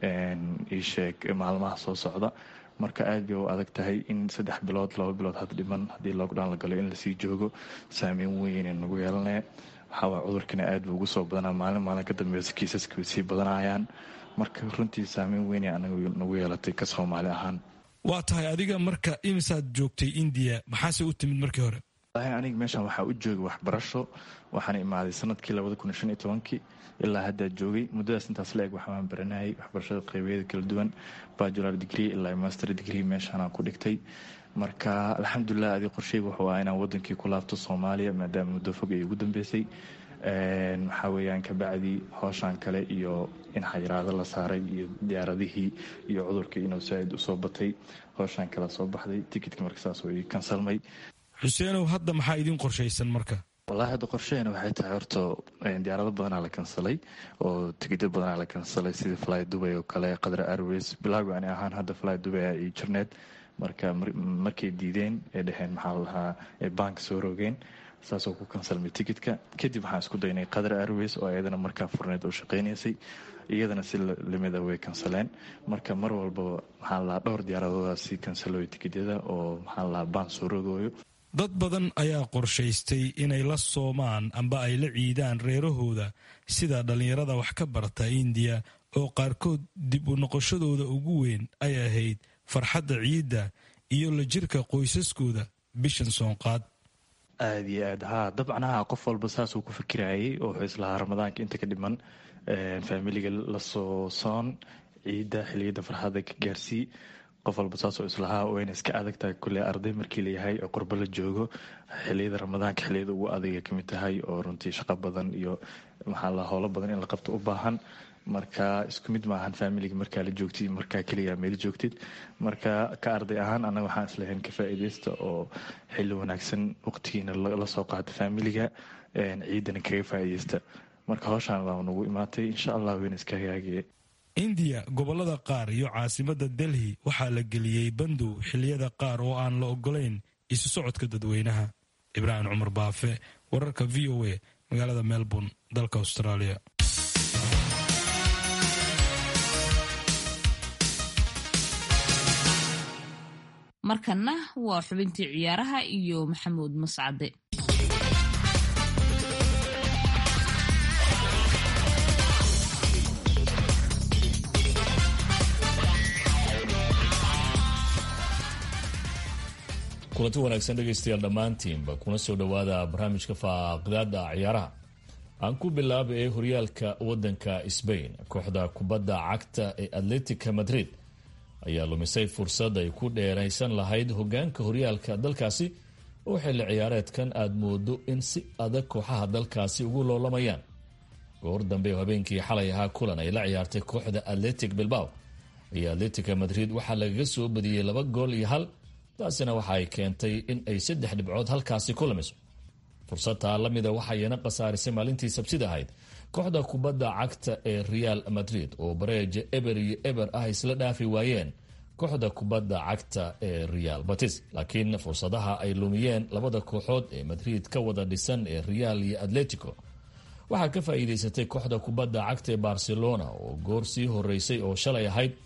iisheeg maalmaha soo socda marka aad bay u adag tahay in saddex bilood laba bilood had dhiman haddii lockdown la galo in lasii joogo saameyn weyn nagu yeelanaya waxaawaay cudurkana aad buu ugu soo badanaa maalin maalin ka dambeysa kiisaska way sii badanayaan marka runtii saameyn weyn anaga nagu yeelatay ka soomaali ahaan waa tahay adiga marka imisaad joogtay indiya maxaase u timid markii hore walahi aniga meeshan waxaa u joogay waxbarasho waxaana imaaday sanadkii labada kun shan iyo tobankii ilaa haddaa joogay muddadaas intaas la eg waxaan baranayay waxbarashada qeybeeda kala duwan bajular degree ilaa master degree meeshaanaan ku dhigtay marka alxamdulilah adi qorsheyga wuxuu ah inaan wadankii ku laabto soomaaliya maadaama muddo fog ay ugu dambeysay waxaa weeyaan kabacdi hooshaan kale iyo in xayiraado la saaray iyo diyaaradihii iyo cudurkii inuu saaid usoo batay hooshaan kale soo baxday tikitka marka saas ii kansalmay xuseenow hadda maxaa idin qorshaysan marka wallahi hadda qorsheena waxay tahay horta diyaarado badanaa la kansalay oo tigidyo badanaa la kansalay sida fly dubay oo kale qadra airways bilaago ani ahaan hadda fly dubay iyo jirneed marka markay diideen ee dheheen maxaa la lahaa ee baanka soo rogeen saasoo ku kansalmay tikitka kadib waxaan isku daynay qadar airways oo iyadana markaa furneed oo shaqaynaysay iyadana si lamida way kansaleen marka mar walbaba maxaa la lahaa dhowr diyaaradoodaasi kansalooyo tikityada oo maxaa la lahaa baan soo rogooyo dad badan ayaa qorshaystay inay la soomaan amba ay la ciidaan reerahooda sida dhallinyarada wax ka barta indiya oo qaarkood dib u noqoshadooda ugu weyn ay ahayd farxadda ciidda iyo la jirka qoysaskooda bishan soonqaad aada iyo aad haa dabcan haa qof walba saasuu ku fikirayay oo wuxuu islahaa ramadaanka inta ka dhiman faamiliga lasoo soon ciidda xiliyada farxadda ka gaarsii qof walba saasoo islahaa wayna iska adag tahay kulley arday markii layahay oo qurbo la joogo xiliyada ramadaanka xiliyada ugu adagay kamid tahay oo runtii shaqo badan iyo maxaa la howlo badan in la qabto u baahan marka isku mid maahan faamiliga markaa la joogtid markaa keliya meel joogtid marka ka arday ahaan annaga waxaan islahayn ka faa'iidaysta oo xilli wanaagsan waqtigiina la soo qaata faamiliga ciidana kaga faa'iidaysta marka howshaan baa nagu imaatay insha allah wayna iska hagaagaya indiya gobollada qaar iyo caasimadda delhi waxaa la geliyey bandow xilliyada qaar oo aan la ogolayn isu socodka dadweynaha ibraahim cumar baafe wararka v o a magaalada melbourne dalka australia markanna waa xubintii ciyaaraha iyo maxamuud mascade kulanti wanaagsan dhegaystayaal dhammaantiinba kuna soo dhowaada barnaamijka faaqidaada ciyaaraha aan ku bilaaba ee horyaalka wadanka sbain kooxda kubadda cagta ee atletica madrid ayaa lumisay fursad ay ku dheeraysan lahayd hogaanka horyaalka dalkaasi oo xilli ciyaareedkan aada moodo in si adag kooxaha dalkaasi ugu loolamayaan goor dambe oo habeenkii xalay ahaa kulan ay la ciyaartay kooxda atletic bilbao ayaa atletica madrid waxaa lagaga soo badiyey laba gool iyo hal taasina waxa ay keentay in ay saddex dhibcood halkaasi ku lumiso fursadtaa lamida waxayna khasaarisay maalintii sabsida ahayd kooxda kubadda cagta ee real madrid oo bareeja eber iyo eber ah isla dhaafi waayeen kooxda kubadda cagta ee real batis laakiin fursadaha ay lumiyeen labada kooxood ee madrid ka wada dhisan ee real iyo atletico waxaa ka faa'iidaysatay kooxda kubadda cagta ee barcelona oo goor sii horeysay oo shalay ahayd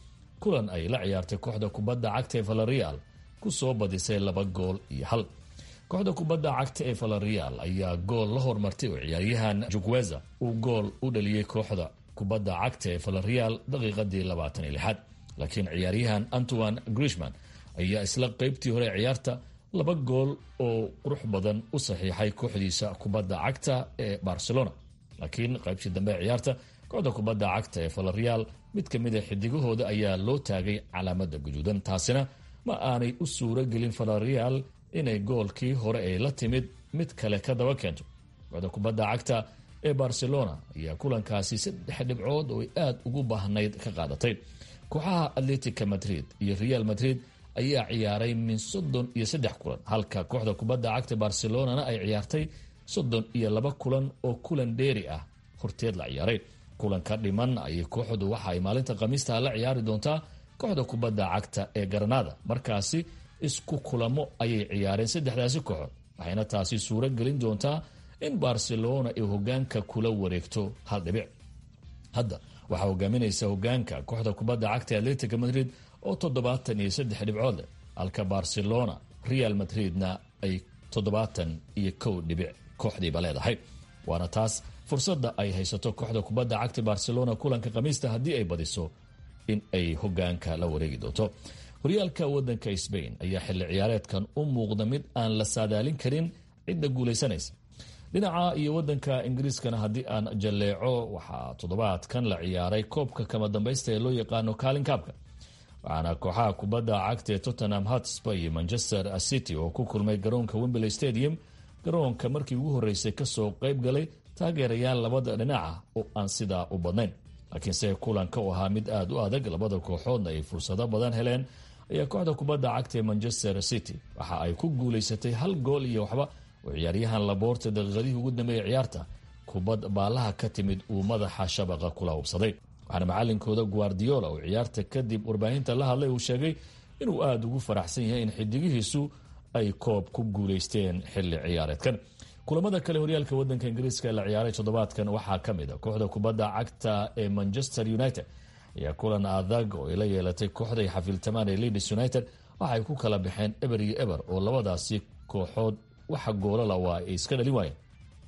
kulan ay la ciyaartay kooxda kubadda cagta ee valerial ku soo badisay laba gool iyo hal kooxda kubadda cagta ee valerial ayaa gool la hormartay oo ciyaaryahan jugweza uu gool u dhaliyey kooxda kubadda cagta ee valerial daqiiqadii labaatan iyo lixaad laakiin ciyaaryahan antoine grishman ayaa isla qeybtii hore ciyaarta laba gool oo qurux badan u saxiixay kooxdiisa kubadda cagta ee barcelona laakiin qaybtii dambe ee ciyaarta kooxda kubadda cagta ee valerial mid ka mid a xidigahooda ayaa loo taagay calaamada guduudan taasina ma aanay u suuro gelin valerial inay goolkii hore ay la timid mid kale ka daba keento kooxda kubadda cagta ee barcelona ayaa kulankaasi saddex dhibcood oo ay aada ugu baahnayd ka qaadatay kooxaha atletica madrid iyo real madrid ayaa ciyaaray min soddon iyo saddex kulan halka kooxda kubadda cagta barcelonana ay ciyaartay soddon iyo laba kulan oo kulan dheeri ah horteed la ciyaaray kulanka dhiman ayay kooxdu waxa ay maalinta khamiista la ciyaari doontaa kooxda kubadda cagta ee garanada markaasi isku kulamo ayay ciyaareen saddexdaasi kooxood waxayna taasi suuro gelin doontaa in barcelona ay hogaanka kula wareegto hal dhibic hadda waxaa hogaaminaysa hogaanka kooxda kubadda cagta ee atletica madrid oo toddobaatan iyo saddex dhibcood leh halka barcelona real madridna ay toddobaatan iyo kow dhibic kooxdiiba leedahay waana taas fursadda ay haysato kooxda kubadda cagta barcelona kulanka khamiista haddii ay badiso in ay hogaanka la wareegi doonto horyaalka wadanka sbain ayaa xilli ciyaareedkan u muuqda mid aan la saadaalin karin cidda guulaysanaysa dhinaca iyo wadanka ingiriiskana haddii aan jalleeco waxaa toddobaadkan la ciyaaray koobka kama dambaysta ee loo yaqaano kaalin kaabka waxaana kooxaha kubadda cagta ee tottenham hotspur iyo manchester city oo ku kulmay garoonka wembley stadium garoonka markii ugu horreysay kasoo qayb galay taageerayaal labada dhinaca oo aan sidaa u badnayn laakiinse kulanka u ahaa mid aada u adag labada kooxoodna ay fursado badan heleen ayaa kooxda kubadda cagta ee manchester city waxa ay ku guulaysatay hal gool iyo waxba oo ciyaaryahan laboorta daqiiqadihii ugu dambeeyay ciyaarta kubad baalaha ka timid uu madaxa shabaqa kula hubsaday waxaana macalinkooda guardiola oo ciyaarta kadib warbaahinta la hadlay uu sheegay inuu aada ugu faraxsan yahay in xidigihiisu ay koob ku guulaysteen xilli ciyaareedkan kulamada kale horyaalka wadanka ingiriiska la ciyaaray toddobaadkan waxaa ka mid a kooxda kubadda cagta ee manchester united ayaa kulan adag oo ay la yeelatay kooxda ay xafiiltamaan ee leeds united waxaay ku kala baxeen eber iyo eber oo labadaasi kooxood waxa goolala waa ay iska dhalin waayeen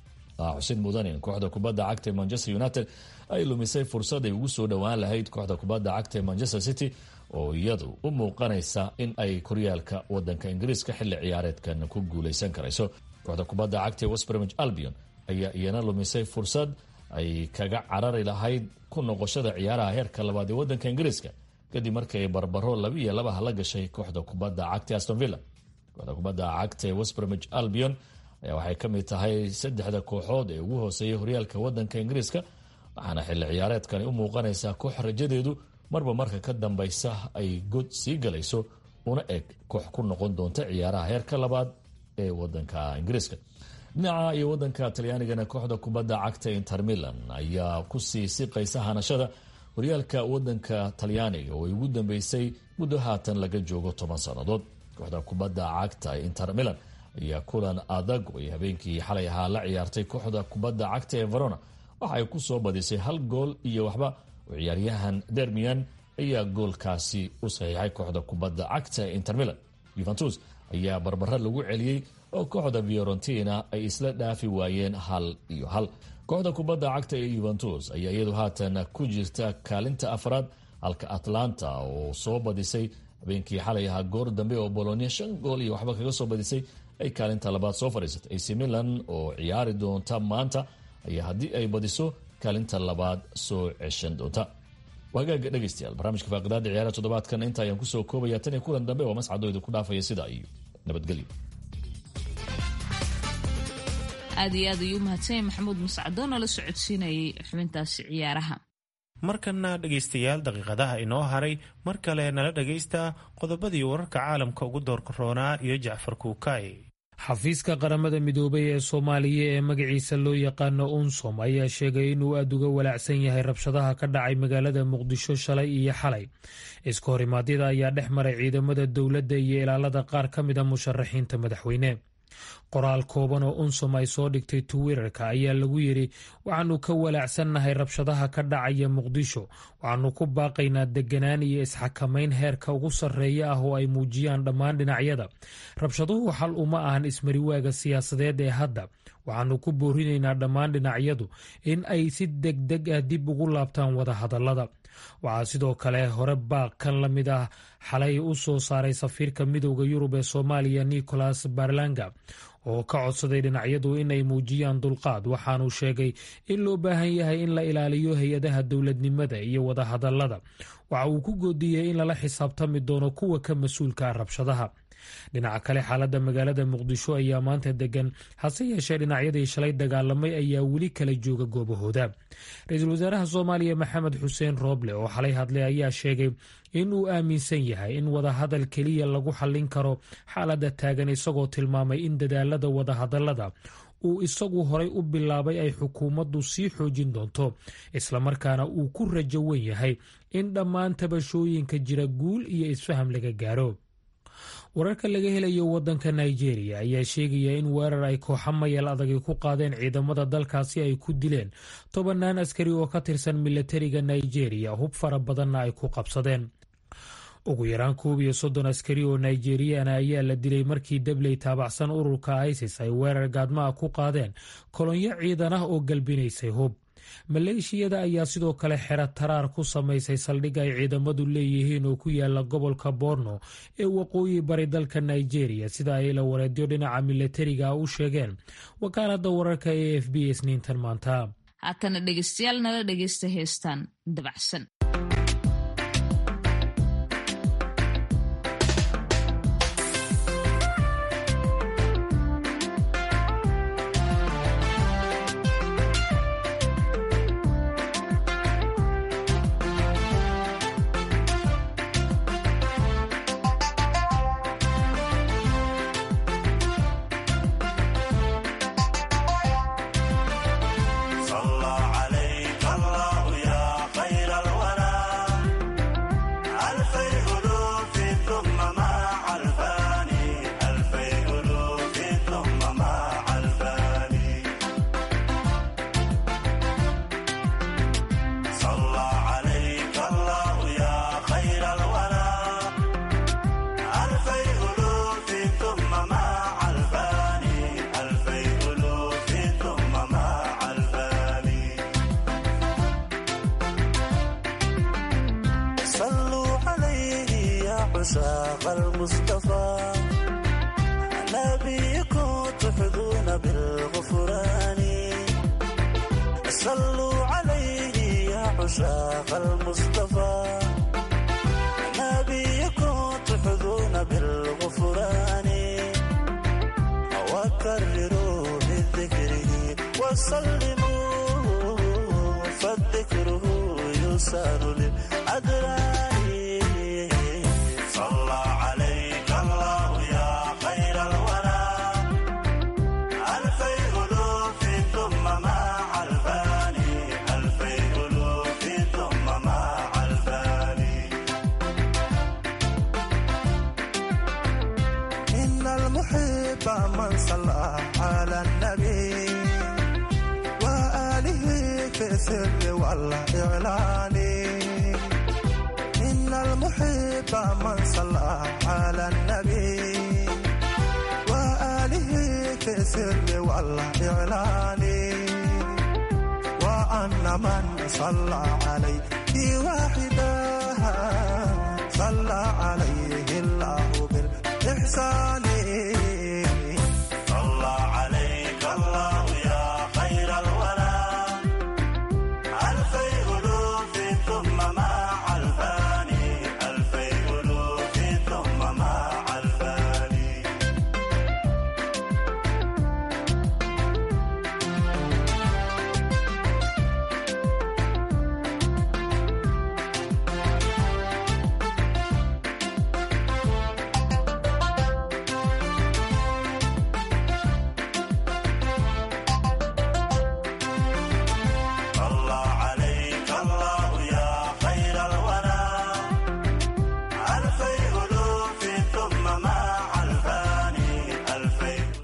xusid mudanin kooxda kubadda cagta ee manchester united ay lumisay fursad ay ugu soo dhowaan lahayd kooxda kubadda cagta ee manchester city oo iyadu u muuqanaysa in ay horyaalka wadanka ingiriiska xilli ciyaareedkan ku guuleysan karayso kooxda kubadda cagta ee westbromich albion ayaa iyana lumisay fursad ay kaga carari lahayd ku noqoshada ciyaaraha heerka labaad ee wadanka ingiriiska kadib markii ay barbaro laba iyo labaha la gashay kooxda kubadda cagta aston villa kooxda kubadda cagta ee westbromich albion ayaa waxay ka mid tahay saddexda kooxood ee ugu hooseeyay horyaalka wadanka ingiriiska waxaana xilli ciyaareedkani u muuqanaysaa koox rajadeedu marba marka ka dambaysa ay god sii galayso una eg koox ku noqon doonta ciyaaraha heerka labaad ee wadanka ingiriiska dhinaca iyo wadanka talyaanigana kooxda kubadda cagta inter milan ayaa kusii siqaysa hanashada horyaalka wadanka talyaaniga oo ay ugu dambeysay muddo haatan laga joogo toban sannadood kooxda kubadda cagta inter milan ayaa kulan adag oo ay habeenkii xalay ahaa la ciyaartay kooxda kubadda cagta ee verona waxa ay ku soo badisay hal gool iyo waxba oo ciyaaryahan dermian ayaa goolkaasi u saxiixay kooxda kubadda cagta ee inter milan yuventus ayaa barbaro lagu celiyey oo kooxda fiorentina ay isla dhaafi waayeen hal iyo hal kooxda kubadda cagta ee yuventus ayaa iyadu haatan ku jirta kaalinta afraad halka atlanta oo soo badisay habeenkii xalay ahaa goor dambe oo bolonia shan gool iyo waxba kaga soo badisay ay kaalinta labaad soo fadhiisatay ac milan oo ciyaari doonta maanta ayaa haddii ay badiso kaalinta labaad soo ceshan doonta wagaaga dhegeystayaal barnaamijka faaqidaada ciyaaraha toddobaadkan inta ayaan kusoo koobaya tan iyo kulan dambe waa mascadooda ku dhaafaya sidaa iyo nabadgelyo aad iyo aad ayuu u mahadsanyay maxamuud mascado nala socodsiinayay xubintaasi ciyaaraha markana dhegaystayaal daqiiqadaha inoo haray mar kale nala dhagaysta qodobadii wararka caalamka ugu doorkaroonaa iyo jacfar kuukay xafiiska qaramada midoobay ee soomaaliya ee magaciisa loo yaqaano unsom ayaa sheegay inuu aada uga walaacsan yahay rabshadaha ka dhacay magaalada muqdisho shalay iyo xalay iska horimaadyada ayaa dhex maray ciidamada dowladda iyo ilaalada qaar ka mida musharaxiinta madaxweyne qoraal kooban oo unsom ay soo dhigtay twitter-ka ayaa lagu yidhi waxaannu ka walaacsannahay rabshadaha ka dhacaya muqdisho waxaannu ku baaqaynaa deganaan iyo isxakamayn heerka ugu sarreeya ah oo ay muujiyaan dhammaan dhinacyada rabshaduhu xal uma ahan ismariwaaga siyaasadeed ee hadda waxaannu ku boorinaynaa dhammaan dhinacyadu in ay si degdeg ah dib ugu laabtaan wadahadallada waxaa sidoo kale hore baaq kan la mid ah xalay u soo saaray safiirka midowda yurub ee soomaaliya nicholas barlanga oo ka codsaday dhinacyadu inay muujiyaan dulqaad waxaanuu sheegay in loo baahan yahay in la ilaaliyo hay-adaha dowladnimada iyo wadahadallada waxa uu ku goodiyey in lala xisaabtami doono kuwa ka mas-uulka ah rabshadaha dhinaca kale xaaladda magaalada muqdisho ayaa maanta degan hase yeeshee dhinacyadii shalay dagaalamay ayaa weli kala jooga goobahooda ra-iisul wasaaraha soomaaliya maxamed xuseen rooble oo xalay hadlay ayaa sheegay in uu aaminsan yahay in wadahadal keliya lagu xallin karo xaaladda taagan isagoo tilmaamay in dadaalada wadahadallada uu isagu horay u bilaabay ay xukuumaddu sii xoojin doonto islamarkaana uu ku rajo wen yahay in dhammaan tabashooyinka jira guul iyo isfaham laga gaaro wararka laga helayo wadanka nigeria ayaa sheegaya in weerar ay kooxa mayal adagi ku qaadeen ciidamada dalkaasi ay ku dileen tobannaan askari oo ka tirsan milatariga nigeria hub fara badanna ay ku qabsadeen ugu yaraan koob iyo soddon askari oo nigeriyana ayaa la dilay markii dabley taabacsan ururka isis ay weerar gaadmaha ku qaadeen kolonyo ciidan ah oo galbinaysay hub maleeshiyada ayaa sidoo kale xero taraar ku samaysay saldhig ay ciidamadu leeyihiin oo ku yaala gobolka borno ee waqooyi bari dalka nigeria sida ay la wareedyo dhinaca milatariga u sheegeen wakaalada wararka e f b isniintan maanta haatana dhegeystayaal nala dhegeysta heestaan dabacsan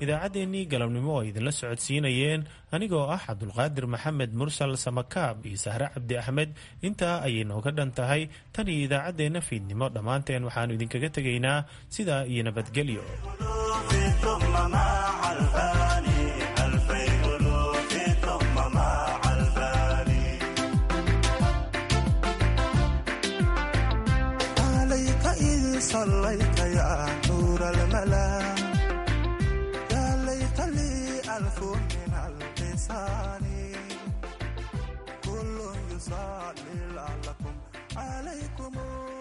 idaacaddeenii galabnimo oo ay idinla socodsiinayeen anigoo ah cabdulqaadir maxamed mursal samakaab iyo sahre cabdi axmed intaa ayay nooga dhan tahay tan iyo idaacaddeenna fiidnimo dhammaanteen waxaannu idinkaga tegaynaa sidaa iyo nabadgelyo صليت يا نور الملا يا ليت لي ألف من اللسان كل يصلي لعلكم عليكم